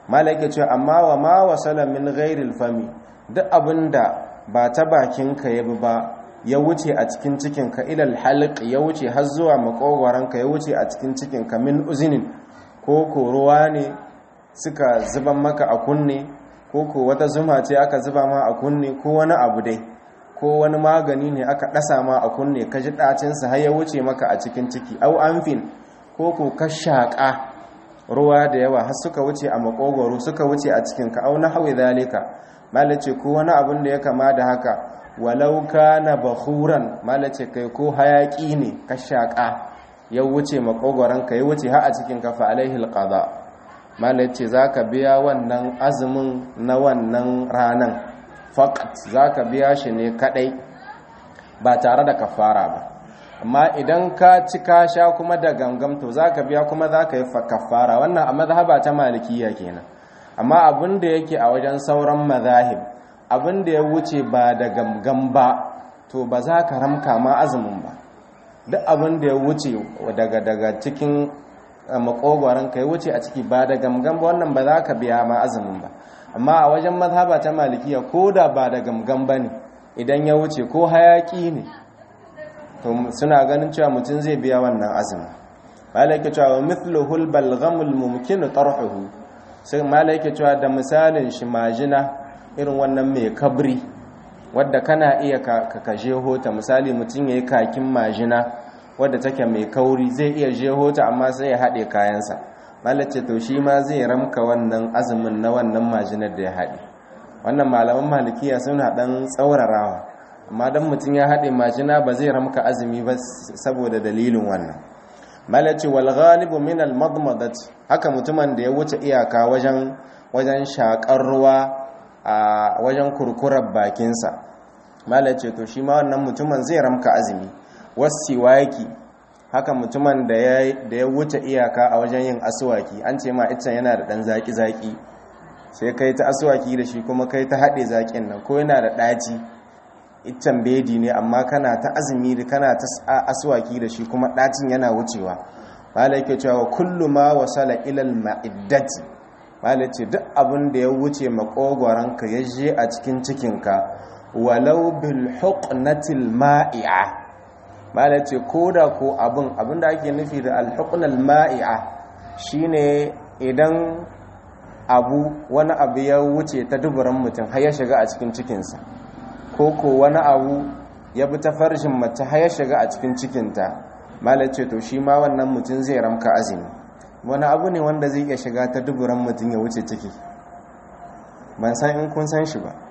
malaka ce amma wa ma wasala min ghairil fami duk abinda ba ta bakinka ya bi ba ya wuce a cikin cikinka ilal halq ya wuce har zuwa makogwaranka ya wuce a cikin cikinka min uzinin ko ko ruwa ne suka zuban maka a kunne ko ko wata zuma ce aka zuba ma a kunne ko wani abu dai ko wani magani ne aka ɗasa ma a kunne ka ji ɗacinsa har ya wuce maka a cikin ciki au amfin ko ko ka shaƙa ruwa da yawa har suka wuce a makogwaro suka wuce a cikinka au na hawi zalika malace ko wani abin da ya kama da haka walau kana bakhuran malace kai ko hayaki ne ka shaƙa ya wuce makogwaranka ya wuce har a cikinka fa alaihi alqada malace zaka biya wannan azumin na wannan ranan faqat zaka biya shi ne kadai ba tare da kafara ba amma idan ka ci ka sha kuma da gangam to zaka biya kuma zaka yi kafara wannan a mazhaba ta malikiya kenan amma abin da yake a wajen sauran mazahib abin da ya wuce ba da gamgam ba to ba za ka ramka ma azumin ba duk abin da ya wuce daga daga cikin makogwaron ka ya wuce a ciki ba da gamgam ba wannan ba za ka biya ma azumin ba amma a wajen mazhaba ta malikiya ko da ba da gamgam ba ne idan ya wuce ko hayaki ne to suna ganin cewa mutum zai biya wannan azumin malaka cewa mithluhul balghamul mumkin tarhuhu sai malaka cewa da misalin shi majina irin wannan mai kabri wadda kana iya ka kashe hota misali mutum yayi kakin majina wadda take mai kauri zai iya je hota amma sai ya haɗe kayansa malace to shi ma zai ramka wannan azumin na wannan majinar da ya haɗe wannan malaman malikiya suna ɗan tsaurarawa amma don mutum ya haɗe majina ba zai ramka azumi ba saboda dalilin wannan malace wal ghalibu min al madmadati haka mutumin da ya wuce iyaka wajen wajen shakar ruwa a wajen kurkurar bakinsa malace to shi ma wannan mutumin zai ramka azumi wasiwaki haka mutumin da ya wuce iyaka a wajen yin aswaki an ce ma iccen yana da dan zaki zaki sai kai ta aswaki da shi kuma kai ta haɗe zakin nan ko yana da ɗaci iccen bedi ne amma kana ta azumi da kana ta aswaki da shi kuma ɗacin yana wucewa malai ke cewa kullu ma wasala ilal ma'iddati malai ce duk abin da ya wuce makogwaranka ya je a cikin cikinka walau bil huqnatil ma'i'a malai ce koda ko abin abin da ake nufi da al huqnal ma'i'a shine idan abu wani abu ya wuce ta duburan mutum har ya shiga a cikin cikinsa ko ko wani abu ya bi ta farshin mace har ya shiga a cikin cikinta malace to shi ma wannan mutum zai ramka azumi wani abu ne wanda zai iya shiga ta duburan mutum ya wuce ciki ban san in kun san shi ba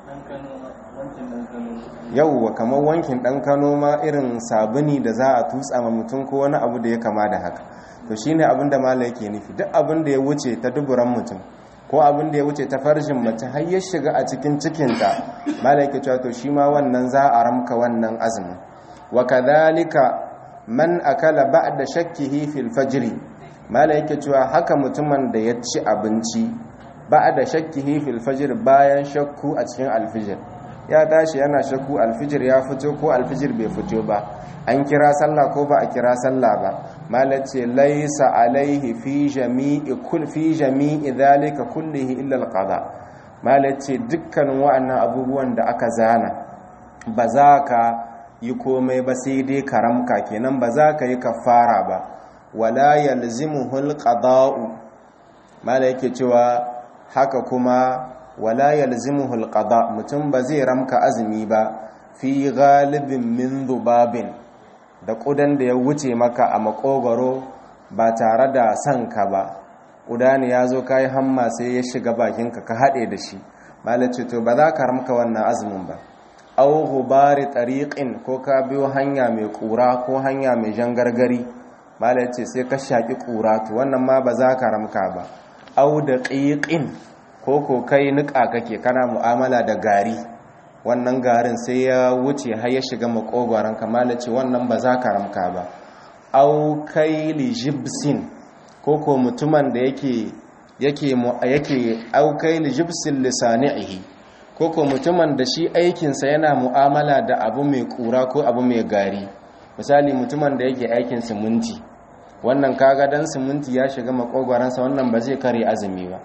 yauwa kamar wankin dan kano ma irin sabuni da za a tutsa ma mutum ko wani abu da ya kama da haka to shine abin da mala yake nufi duk abin da ya wuce ta duburan mutum ko abin da ya wuce ta farjin mace har ya shiga a cikin cikinta malaika cewa to shi ma wannan za a ramka wannan azumin wa kadhalika man akala ba'da shakkihi fil fajr malaika cewa haka mutumin da ya ci abinci ba'da shakkihi fil fajr bayan shakku a cikin alfijir ya tashi yana shakku alfijir ya fito ko alfijir bai fito ba an kira sallah ko ba a kira sallah ba malace laisa alaihi fi jami'i kul fi jami'i dhalika kullihi illa alqada malace dukkanin wa'annan abubuwan da aka zana ba za ka yi komai ba sai dai karamka kenan ba za ka yi kafara ba wala yalzimuhu alqada'u mala yake cewa haka kuma wala yalzimuhu alqada mutum ba zai ramka azumi ba fi ghalibin min dhubabin da ƙudan da ya wuce maka a makogaro ba tare da son ka ba ƙuda ne ya zo ka yi hamma sai ya shiga bakinka ka haɗe da shi malace to ba za ka ramka wannan azumin ba au hubari tariqin ko ka biyo hanya mai ƙura ko hanya mai jan gargari malace sai ka shaƙi ƙura to wannan ma ba za ka ramka ba au da ƙiƙin ko ko kai niƙa kake kana mu'amala da gari wannan garin sai ya wuce har ya shiga makogwaron kamala ce wannan ba za ka ramka ba au kaili jibsin ko ko mutumin da yake yake yake au kaili jibsin lisanihi ko ko mutumin da shi aikinsa yana mu'amala da abu mai kura ko abu mai gari misali mutumin da yake aikin siminti wannan kaga dan siminti ya shiga makogwaransa wannan ba zai kare azumi ba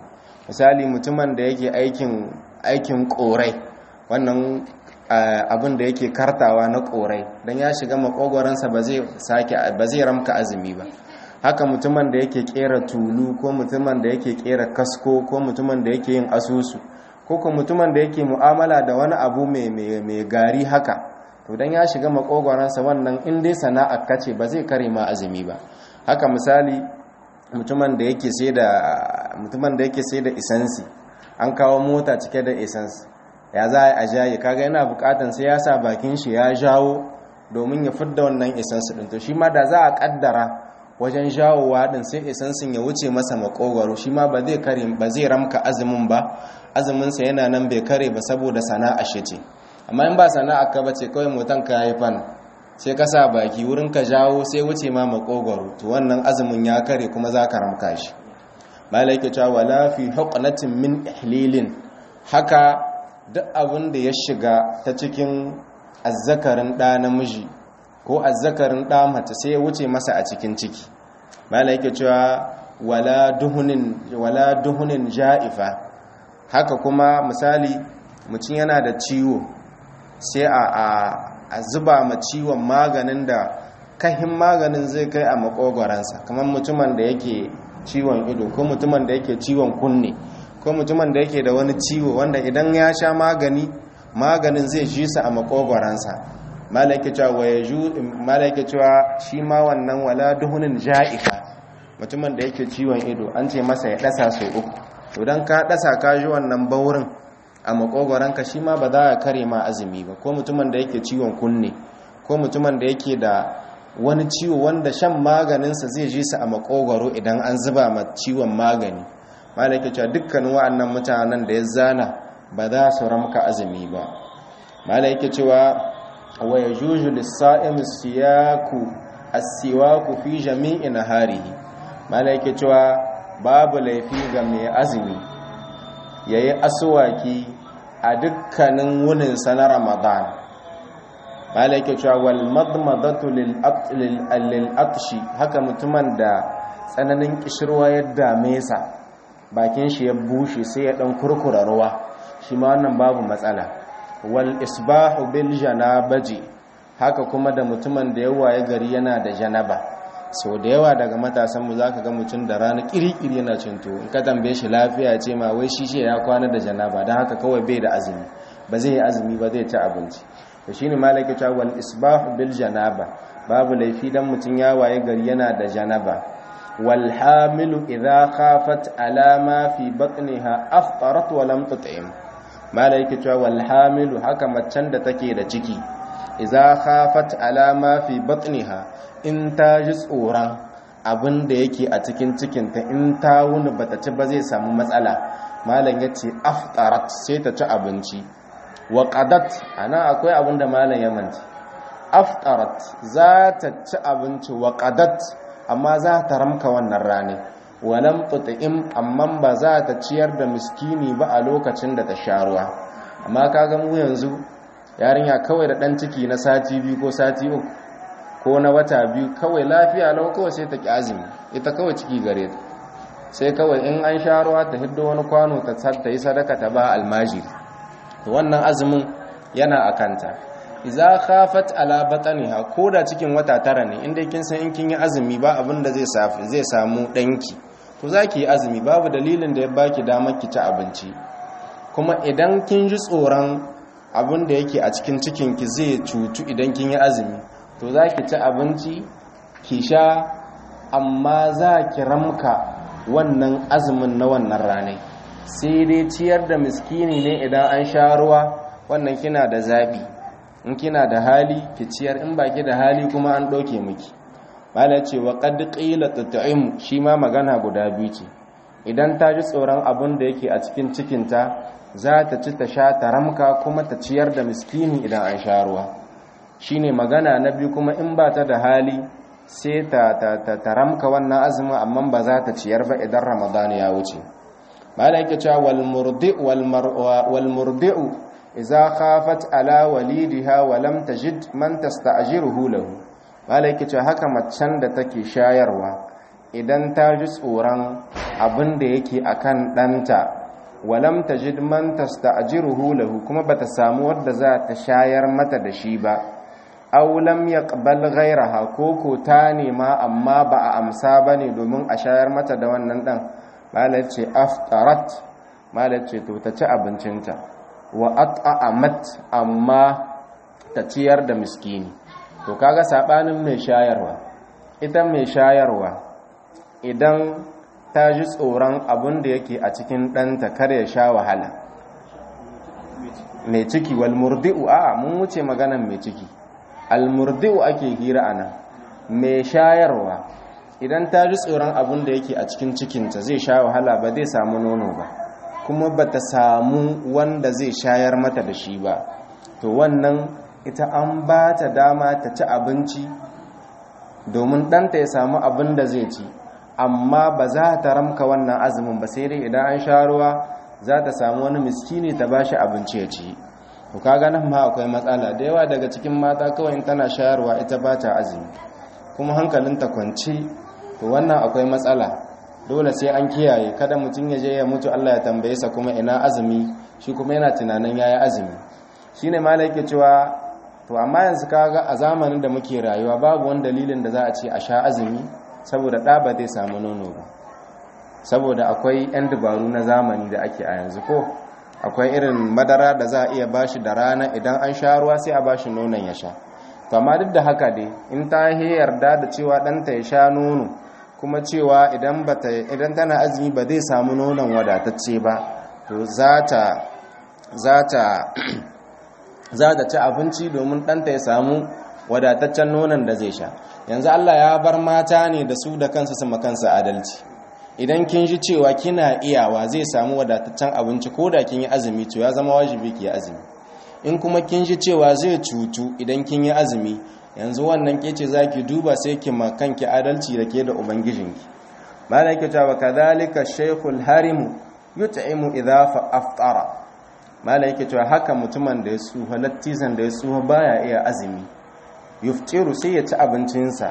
misali mutumin da yake aikin aikin korai wannan abin da yake kartawa na korai don ya shiga makogoransa ba zai sake ba zai ramka azumi ba haka mutumin da yake kera tulu ko mutumin da yake kera kasko ko mutumin da yake yin asusu ko kuma mutumin da yake mu'amala da wani abu mai gari haka to dan ya shiga makogoransa wannan in dai sana'a kace ba zai kare ma azumi ba haka misali mutumin da yake sai da mutumin da yake sai da isansi an kawo mota cike da isansi ya za a jaye kaga yana bukatan sai ya sa bakin shi ya jawo domin ya fidda wannan isansi din to shi ma da za a kaddara wajen jawowa din sai isansin ya wuce masa makogwaro shi ma ba zai kare ba zai ramka azumin ba azumin sa yana nan bai kare ba saboda sana'a shi ce amma in ba sana'a ka bace kawai motan ka yi fan sai ka sa baki wurin ka jawo sai wuce ma makogwaro to wannan azumin ya kare kuma za ka ramka shi malaika cewa wala fi huqnatin min ihlilin haka duk abin da ya shiga ta cikin azzakarin ɗa namiji ko azzakarin ɗa mace sai ya wuce masa a cikin ciki malaika cewa wala duhunin wala duhunin ja'ifa haka kuma misali mutum yana da ciwo sai a a zuba ma ciwon maganin da kahin maganin zai kai a makogoransa kamar mutumin da yake ciwon ido ko mutumin da yake ciwon kunne ko mutumin da yake da wani ciwo wanda idan ya sha magani maganin zai ji sa a makogoransa malaka cewa shi ma wannan wala duhunin ja'ika mutumin da yake ciwon ido an ce masa ya dasa sau uku idan ka dasa ka ji wannan baurin a makogoranka shi ma ba za a kare ma azumi ba ko mutumin da yake ciwon kunne ko mutumin da yake da wani ciwo wanda shan maganinsa zai ji su a makogoro idan an zuba ma ciwon magani malaka cewa dukkanin wa'annan mutanen da ya zana ba za su ramka azumi ba malaka cewa wa yajuju lis-sa'im siyaku as-siwaku fi jami'i naharihi malaka cewa babu laifi ga mai azumi yayi aswaki a dukkanin wunin na ramadan malaka cewa wal madmadatu lil atshi haka mutumin da tsananin kishirwa ya dame sa bakin shi ya bushe sai ya dan kurkura ruwa shi ma wannan babu matsala wal isbahu bil janabaji haka kuma da mutumin da yawa ya gari yana da janaba sau da yawa daga matasan mu zaka ga mutum da rana kirikiri yana cin tuwo in ka tambaye shi lafiya ce ma wai shi ya kwana da janaba don haka kawai bai da azumi ba zai yi azumi ba zai ci abinci to shine malaka ta wal isbahu bil janaba babu laifi dan mutum ya waye gari yana da janaba wal hamilu idha khafat ala ma fi batniha aftarat wa lam tut'im malaka ta wal hamilu haka macen da take da ciki idza khafat ala ma fi batniha in ta ji tsoron abin da yake a cikin cikinta in ta wuni bata ci ba zai samu matsala malam yace aftarat sai ta ci abinci wa qadat ana akwai abin da malam ya manci aftarat za ta ci abinci wa qadat amma za ta ramka wannan rane walam tut'im amma ba za ta ciyar da miskini ba a lokacin da ta sha ruwa amma kaga mu yanzu yarinya kawai da dan ciki na sati biyu ko sati uku ko na wata biyu kawai lafiya lau kawai sai ta ki azumi ita kawai ciki gare ta sai kawai in an sha ruwa ta hiddo wani kwano ta ta yi sadaka ta ba almajiri wannan azumin yana a kanta iza khafat ala batniha ko da cikin wata tara ne inda kin san in kin yi azumi ba abin da zai safi zai samu danki to zaki yi azumi babu dalilin da ya baki damar ki ci abinci kuma idan kin ji tsoron abin da yake a cikin cikin ki zai cutu idan kin yi azumi to zaki ci abinci ki sha amma za ki ramka wannan azumin na wannan ranai sai dai ciyar da miskini ne idan an sha ruwa wannan kina da zabi in kina da hali ki ciyar in baki da hali kuma an ɗauke miki mala ce wa qad qila tat'im shi ma magana guda biyu ce idan ta ji tsoron abin da yake a cikin cikinta za ta ci ta sha ta ramka kuma ta ciyar da miskini idan an sha ruwa shine magana na biyu kuma in ba ta da hali sai ta ta ramka wannan azumin amma ba za ta ciyar ba idan ramadan ya wuce mala yake cewa wal murdi wal murdi'u iza khafat ala walidiha wa lam tajid man tasta'jiruhu lahu malaki ce haka macen da take shayarwa idan ta ji tsoron abin da yake akan ɗanta walam tajid man tasta'jiruhu lahu kuma bata samu wadda za ta shayar mata da shi ba aw lam yaqbal ghayraha ko ko ta nema amma ba a amsa bane domin a shayar mata da wannan dan malai ce aftarat malai ce to ta ci abincinta wa at'amat amma ta ciyar da miskini to kaga sabanin mai shayarwa ita mai shayarwa idan ta ji tsoron abin da yake a cikin ɗanta kar ya sha wahala mai ciki wal murdi'u a mun wuce maganan mai ciki al murdi'u ake hira anan mai shayarwa idan ta ji tsoron abin da yake a cikin cikinta zai sha wahala ba zai samu nono ba kuma ba ta samu wanda zai shayar mata da shi ba to wannan ita an ba ta dama ta ci abinci domin ɗanta ya samu abin da zai ci amma ba za ta ramka wannan azumin ba sai dai idan an sha ruwa za ta samu wani miskini ta ba shi abinci ya ci to kaga nan ma akwai matsala da yawa daga cikin mata kawai tana shayarwa ita ba ta azumi kuma hankalinta kwanci to wannan akwai matsala dole sai an kiyaye kada mutum ya je ya mutu Allah ya tambaye sa kuma ina azumi shi kuma yana tunanin yayi azumi shine malai yake cewa to amma yanzu kaga a zamanin da muke rayuwa babu wani dalilin da za a ce a sha azumi saboda ɗa ba zai samu nono ba saboda akwai 'yan dabaru na zamani da ake a yanzu ko akwai irin madara da za a iya bashi da rana idan an sha ruwa sai a bashi nonon ya sha to amma duk da haka dai in ta yarda da cewa ɗanta ya sha nono kuma cewa idan bata idan tana azumi ba zai samu nonon wadatacce ba to za ta za ta za ta ci abinci domin ɗanta ya samu wadataccen nonon da zai sha yanzu Allah ya bar mata ne da su da kansu su makansa adalci idan kin ji cewa kina iyawa zai samu wadataccen abinci ko da kin yi azumi to ya zama wajibi ki yi azumi in kuma kin ji cewa zai cutu idan kin yi azumi yanzu wannan ke ce zaki duba sai ki makanki adalci da ke da ubangijinki malaka ta wa kadhalika shaykhul harim yut'imu idha fa aftara malaka ta haka mutumin da ya tsufa lattizan da ya tsufa baya iya azumi yuftiru sai ya ci abincinsa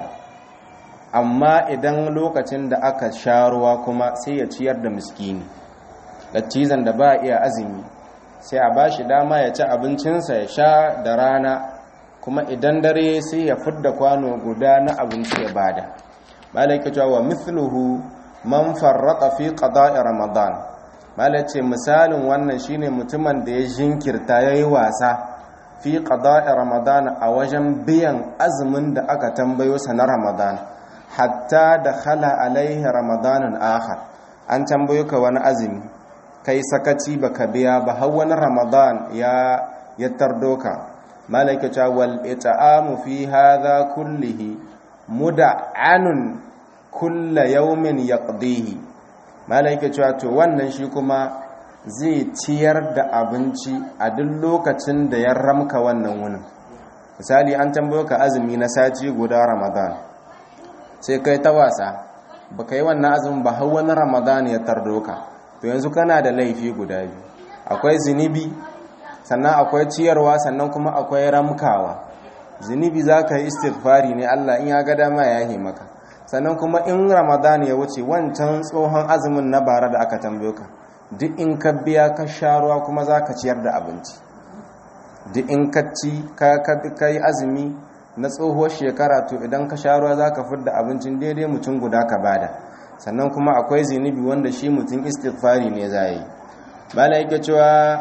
amma idan lokacin da aka sha ruwa kuma sai ya ciyar da miskini lattizan da ba iya azumi sai a ba shi dama ya ci abincinsa ya sha da rana kuma idan dare sai ya fidda kwano guda na abinci ya bada malaka cewa wa mithluhu man farraqa fi qada'i ramadan malaka misalin wannan shine mutumin da ya jinkirta yayi wasa fi qada'i ramadan a wajen biyan azumin da aka tambayo sa na ramadan hatta da khala alaihi ramadanun akhar an tambayo ka wani azumi kai sakaci baka biya ba har wani ramadan ya ya tardo ka malaikata wal it'amu fi hadha kullihi muda'anun kulla yawmin yaqdihi malaikata to wannan shi kuma zai ciyar da abinci a duk lokacin da ya ramka wannan wunin misali an tambayo ka azumi na sati guda ramadan sai kai ta wasa baka yi wannan azumin ba har wani ramadan ya tardo ka to yanzu kana da laifi guda biyu akwai zunubi sannan akwai ciyarwa sannan kuma akwai ramkawa zunubi za ka yi istighfari ne allah in ya ga dama ya yi maka sannan kuma in ramadan ya wuce wancan tsohon azumin na bara da aka tambayo ka duk in ka biya ka sha ruwa kuma za ka ciyar da abinci duk in ka ci ka yi azumi na tsohuwar shekara to idan ka sha ruwa za ka fidda abincin daidai mutum guda ka bada sannan kuma akwai zinubi wanda shi mutum istighfari ne za yi malaika cewa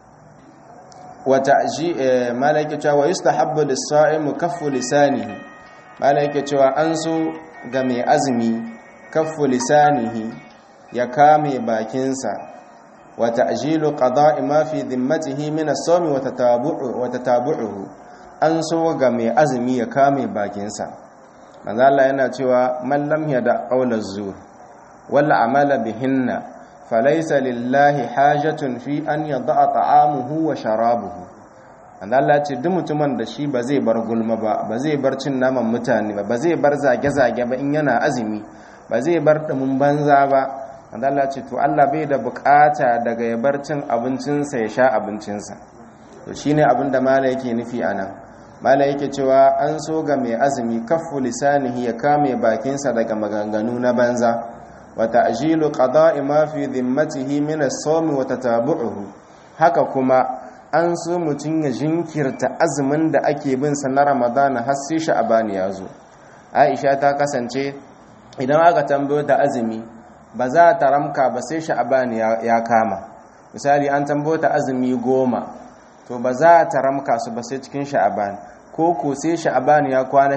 wata ji malaika cewa wa yustahabbu lis-sa'im kaffu lisanihi malaika cewa an so ga mai azumi kaffu lisanihi ya kame bakinsa wa ta'jilu qada'i ma fi dhimmatihi min as-sawmi wa tatabu'u wa tatabu'uhu an so ga mai azumi ya kame bakinsa manzo Allah yana cewa man lam yada qawla zur wal amala bihinna falaysa lillahi hajatun fi an yada'a ta'amuhu wa sharabuhu manzo Allah ce duk mutumin da shi ba zai bar gulma ba ba zai bar cin naman mutane ba ba zai bar zage-zage ba in yana azumi ba zai bar dumin banza ba manzo Allah ce to Allah bai da bukata daga ya bar cin abincinsa ya sha abincinsa to shine abin da mala yake nufi anan mala yake cewa an so ga mai azumi kaffu lisanihi ya kame bakinsa daga maganganu na banza wa ta'jilu qada'i ma fi dhimmatihi min as-sawm wa tatabu'uhu haka kuma an so mutun ya jinkirta azumin da ake bin sa na Ramadan har sai Sha'ban ya zo Aisha ta kasance idan aka tambayo ta azumi ba za ta ramka ba sai Sha'ban ya kama misali an tambayo ta azumi goma to ba za ta ramka su ba sai cikin Sha'ban ko ko sai Sha'ban ya kwana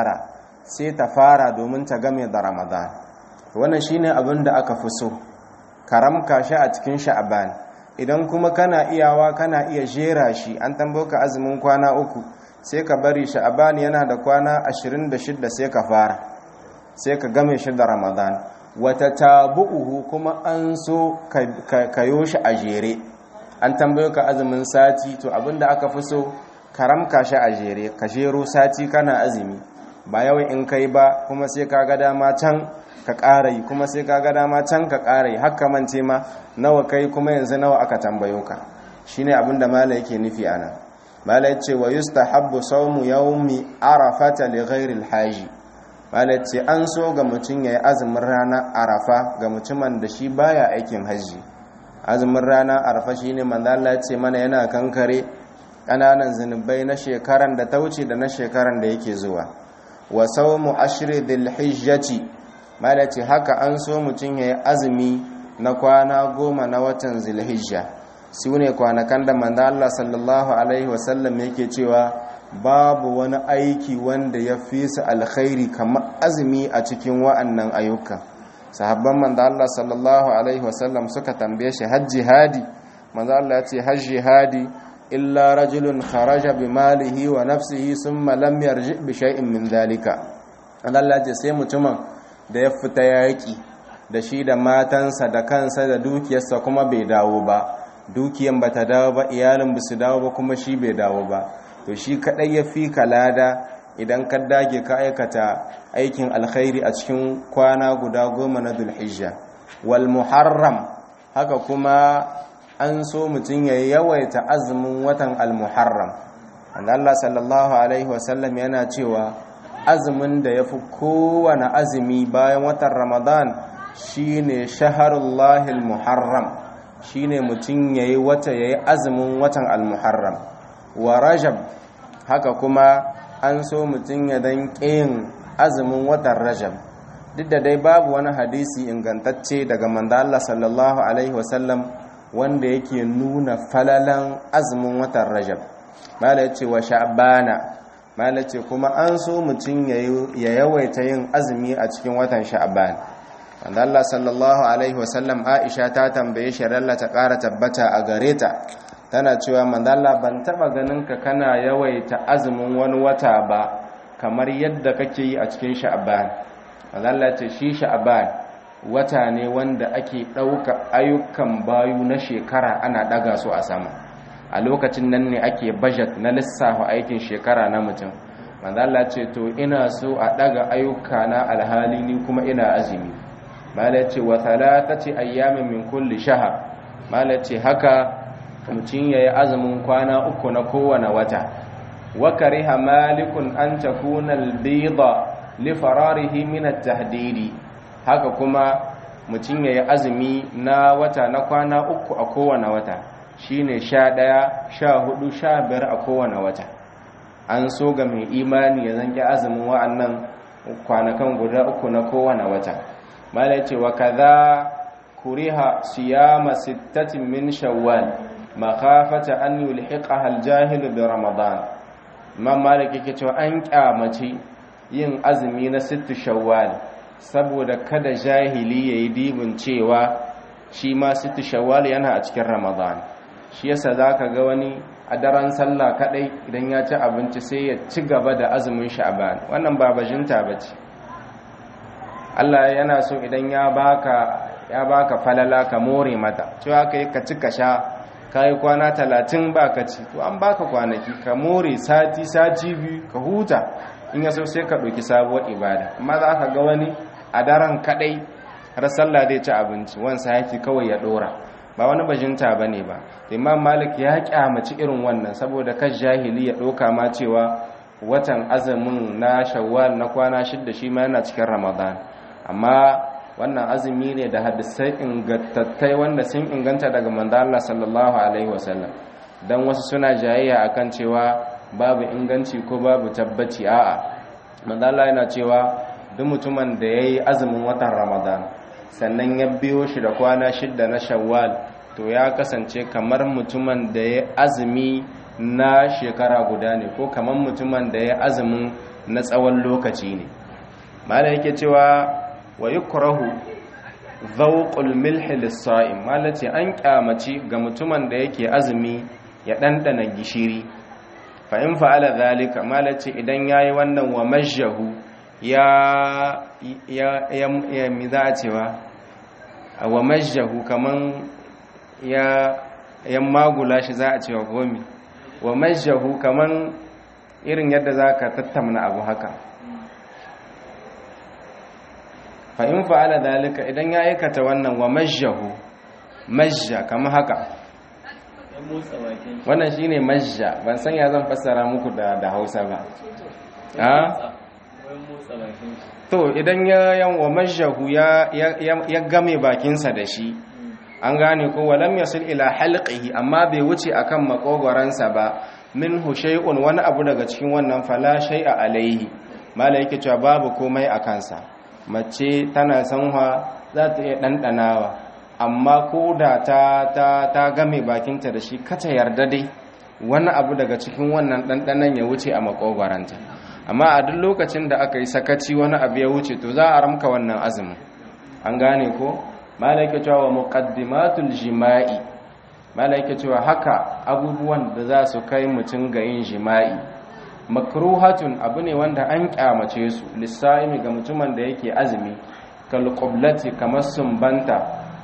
19 sai ta fara domin ta game da Ramadan wannan shine abin da aka fi so karamka shi a cikin sha'aban idan kuma kana iyawa kana iya jera shi an tamboka azumin kwana uku sai ka bari sha'aban yana da kwana 26 sai ka fara sai ka game shi da ramadan wata tabu'uhu kuma an so ka yo shi a jere an tambayo ka azumin sati to abinda aka fi so karamka shi a jere ka jero sati kana azumi ba yawan in kai ba kuma sai ka ga dama can ka ƙara yi kuma sai ka ga dama can ka ƙara yi haka mance ma nawa kai kuma yanzu nawa aka tambayo ka shine abin da mala yake nufi ana mala yace wa yustahabbu sawmu yawmi arafata li ghairi alhaji mala yace an so ga mutum yayi azumin rana arafa ga mutumin da shi baya aikin haji azumin rana arafa shine manzo Allah yace mana yana kankare kananan zinubai na shekaran da ta wuce da na shekaran da yake zuwa wa sawmu ashri dhil hijjati mala ce haka an so mutum ya yi azumi na kwana goma na watan zilhijja su ne kwanakan da manzo Allah sallallahu alaihi wasallam yake cewa babu wani aiki wanda ya fi su alkhairi kamar azumi a cikin wa'annan ayyuka sahabban manzo Allah sallallahu alaihi wasallam suka tambaye shi hajji hadi manzo Allah ya ce hajji hadi illa rajulun kharaja bi malihi wa nafsihi thumma lam yarji bi shay'in min dhalika Allah ya ce sai mutumin da ya fita yaƙi da shi da matansa da kansa da dukiyarsa kuma bai dawo ba dukiyan ba ta dawo ba iyalin ba su dawo ba kuma shi bai dawo ba to shi kaɗai ya fi kalada idan ka dage ka aikata aikin alkhairi a cikin kwana guda goma na dulhijja wal muharram haka kuma an so mutum ya yawaita azumin watan al-muharram Allah sallallahu alaihi wasallam yana cewa azumin da ya fi kowane azumi bayan watan ramadan shine shaharullahil muharram shine mutum ya yi wata ya yi azumin watan al-muharram wa rajab haka kuma an so mutum ya dan ƙin azumin watan rajab duk da dai babu wani hadisi ingantacce daga mandala sallallahu alaihi wasallam wanda yake nuna falalan azumin watan rajab mala ya ce wa sha'bana mala ce kuma an so mutum ya yawaita yin azumi a cikin watan sha'ban wanda Allah sallallahu alaihi wasallam Aisha ta tambaye shi ralla ta ƙara tabbata a gare ta tana cewa manzala ban taba ganin ka kana yawaita azumin wani wata ba kamar yadda kake yi a cikin sha'ban manzala ce shi sha'ban wata ne wanda ake ɗauka ayyukan bayu na shekara ana ɗaga su a sama a lokacin nan ne ake budget na lissafa aikin shekara na mutum manzala ce to ina so a ɗaga ayyuka na alhali ni kuma ina azumi mala ce wa talatati ayyamin min kulli shahar mala ce haka mutum yayi azumin kwana uku na kowane wata wa kariha malikun an takuna al-bayda li fararihi min at-tahdidi haka kuma mutum yayi azumi na wata na kwana uku a kowane wata shine 11 14 15 a kowane wata an so ga mai imani ya zanki azumin wa'annan kwanakan guda uku na kowane wata mala ce wa kaza kuriha siyama sittatin min shawwal makhafata an yulhiqaha al-jahil bi ramadan imam malik yake cewa an kyamace yin azumi na sittu shawwal saboda kada jahili yayi dibin cewa shi ma sittu shawwal yana a cikin ramadan shi yasa zaka ga wani a daren sallah kadai idan ya ci abinci sai ya ci gaba da azumin sha'ban wannan ba bajinta bace Allah yana so idan ya baka ya baka falala ka more mata cewa kai ka ci ka sha kai kwana 30 baka ci to an baka kwanaki ka more sati sati biyu ka huta in ya so sai ka ɗauki sabuwar ibada amma za ka ga wani a daren kadai har sallah zai ci abinci wansa yake kawai ya dora ba wani bajinta bane ba imam malik ya kyamaci irin wannan saboda kan jahili ya ɗauka ma cewa watan azumin na shawwal na kwana shidda shi ma yana cikin ramadan amma wannan azumi ne da hadisai ingantattai wanda sun inganta daga manzo Allah sallallahu alaihi wasallam dan wasu suna jayayya akan cewa babu inganci ko babu tabbaci a'a manzo Allah yana cewa duk mutumin da yayi azumin watan Ramadan sannan ya biyo shi da kwana shidda na Shawwal to ya kasance kamar mutumin da ya azumi na shekara guda ne ko kamar mutumin da ya azumin na tsawon lokaci ne mala yake cewa wa yukrahu dhawqul milhi lis-sa'im mala ce an kyamaci ga mutumin da yake azumi ya dandana gishiri fa in fa'ala zalika mala ce idan yayi wannan wa majjahu ya ya ya mi za a cewa wa majjahu kaman ya ya magula shi za a cewa gomi wa majjahu kaman irin yadda za ka tattamna abu haka fa'in fa'ala dalika idan ya aikata wannan wa majjahu majja kama haka wannan shi ne majja ban san ya zan fassara muku da hausa ba to idan ya yan wa majjahu ya game bakinsa da shi an gane ko walam yasil ila halqihi amma bai wuce akan makogoransa ba minhu shay'un wani abu daga cikin wannan fala shay'a alaihi mala yake cewa babu komai a kansa mace tana sanwa za ta iya dandanawa amma ko da ta ta ta game bakinta da shi kata yarda dai wani abu daga cikin wannan dandanan ya wuce a makogoranta amma a duk lokacin da aka yi sakaci wani abu ya wuce to za a ramka wannan azumin an gane ko malaika cewa muqaddimatul jima'i malaika cewa haka abubuwan da za su kai mutum ga yin jima'i makruhatun abu ne wanda an kyamace su lissaimi ga mutumin da yake azumi kal qiblati kamar sumbanta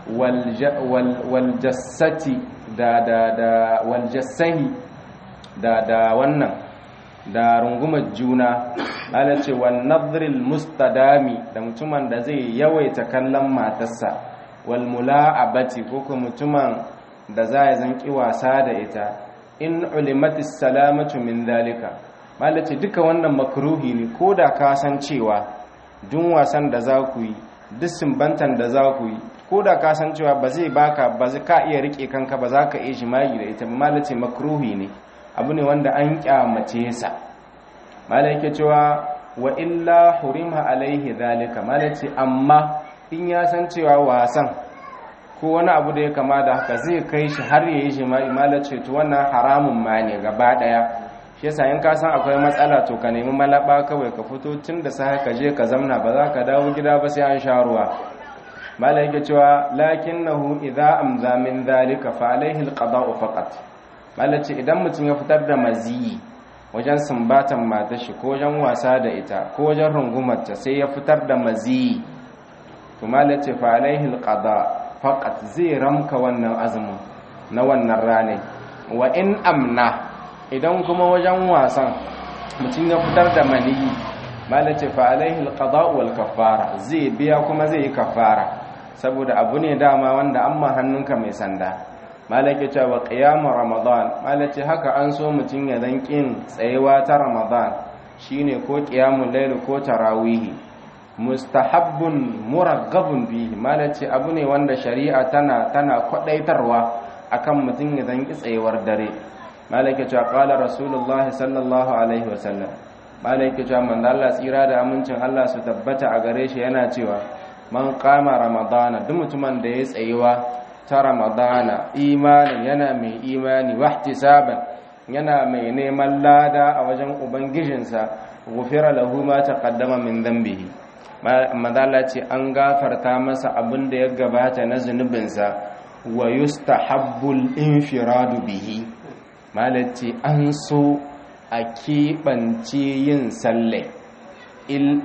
wal jassati da da da wal jassahi da da wannan da rungumar juna ala ce wan nadhril mustadami da mutumin da zai yawaita kallon matarsa wal mula'abati ko kuma mutumin da za ya zanki wasa da ita in ulimatis salamatu min dalika malace duka wannan makruhi ne ko da ka san cewa duk wasan da za ku yi duk simbantan da za ku yi ko da ka san cewa ba zai baka ba zai ka iya rike kanka ba za ka iya jima'i da ita malace makruhi ne abu ne wanda an kyamace sa malaike cewa wa illa hurima alaihi dalika malace amma in ya san cewa wasan ko wani abu da ya kama da haka zai kai shi har yayi jima'i malace to wannan haramun ma ne gaba daya shi yasa in ka san akwai matsala to ka nemi malaba kawai ka fito tun da sai ka je ka zamna ba za ka dawo gida ba sai an sha ruwa malaike cewa lakinnahu idza amza min dhalika fa alaihi alqada'u faqat malace idan mutum ya fitar da maziyi wajen sumbatan matar shi ko wajen wasa da ita ko wajen rungumarta sai ya fitar da maziyi to malace fa alaihi alqada faqat zai ramka wannan azumin na wannan ranar wa in amna idan kuma wajen wasan mutum ya fitar da maniyi malace fa alaihi alqada wal kaffara zai biya kuma zai yi kaffara saboda abu ne dama wanda amma hannunka mai sanda malake cewa qiyamu ramadan malace haka an so mutum ya dan kin tsayewa ta ramadan shine ko qiyamul layl ko tarawihi mustahabbun muraggabun bihi malace abu ne wanda shari'a tana tana kwadaitarwa akan mutum ya dan ki tsayewar dare malake cewa qala rasulullahi sallallahu alaihi wasallam malake cewa manzo Allah tsira da amincin Allah su tabbata a gare shi yana cewa man qama ramadana duk mutumin da ya tsayewa ta ramadana imanin yana mai imani wahtisaban yana mai neman lada a wajen ubangijinsa gufira lahu ma taqaddama min dhanbihi madalla ce an gafarta masa abin da ya gabata na zunubinsa wa yustahabbul infiradu bihi malaci an so a keɓance yin salle in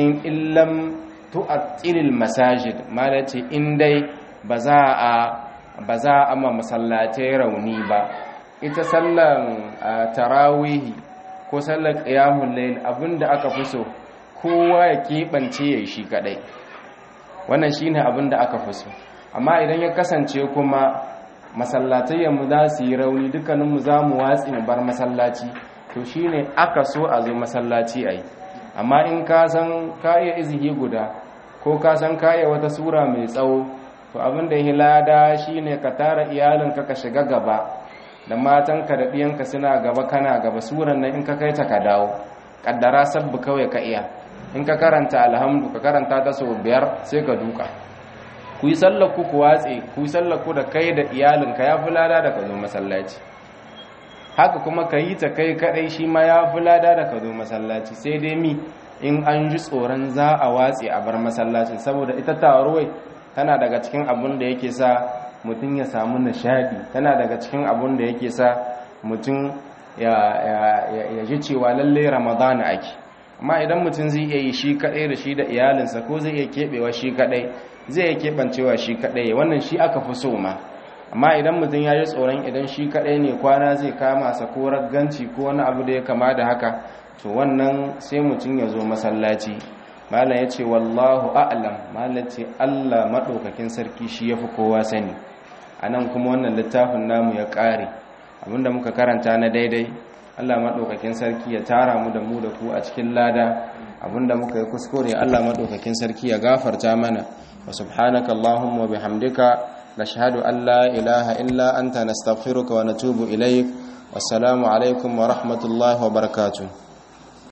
illam tu'attilil masajid malaci in dai ba za a ba za a ma masallatai rauni ba ita sallan tarawihi ko sallar qiyamul layl abinda aka fi so kowa ya keɓance ya shi kadai wannan shine abinda aka fi so amma idan ya kasance kuma masallatai mu za su yi rauni dukkaninmu za mu watsi mu bar masallaci to shine aka so a zo masallaci ayi amma in ka san ka iya izihi guda ko ka san kaya wata sura mai tsawo to abin da ya lada shine ka tara iyalinka ka shiga gaba da matanka da ɗiyanka suna gaba kana gaba suran nan in ka kai ta ka dawo kaddara sabbu kawai ka iya in ka karanta alhamdu ka karanta ta sau biyar sai ka duka ku yi sallar ku ku watse ku yi sallar ku da kai da iyalinka ya fi lada da ka zo masallaci haka kuma ka yi ta kai kadai shi ma ya fi lada da ka zo masallaci sai dai mi in an ji tsoron za a watse a bar masallacin saboda ita taruwai tana daga cikin abun da yake sa mutum ya samu nishadi tana daga cikin abun da yake sa mutum ya ji cewa lalle ramadana ake amma idan mutum zai iya yi shi kadai da shi da iyalinsa ko zai iya keɓewa shi kadai zai iya keɓancewa shi kadai wannan shi aka fi so ma amma idan mutum ya ji tsoron idan shi kadai ne kwana zai kama sa ko ragganci ko wani abu da ya kama da haka to wannan sai mutum ya zo masallaci malam ya ce wallahu a'lam malam ce allah maɗaukakin sarki shi ya fi kowa sani a nan kuma wannan littafin namu ya ƙare abinda muka karanta na daidai allah maɗaukakin sarki ya tara mu da mu da ku a cikin lada abinda muka yi kuskure allah maɗaukakin sarki ya gafarta mana wa subhanaka allahumma bihamdika nashhadu an la ilaha illa anta nastaghfiruka wa natubu ilaik wassalamu alaikum wa rahmatullahi wa barakatuh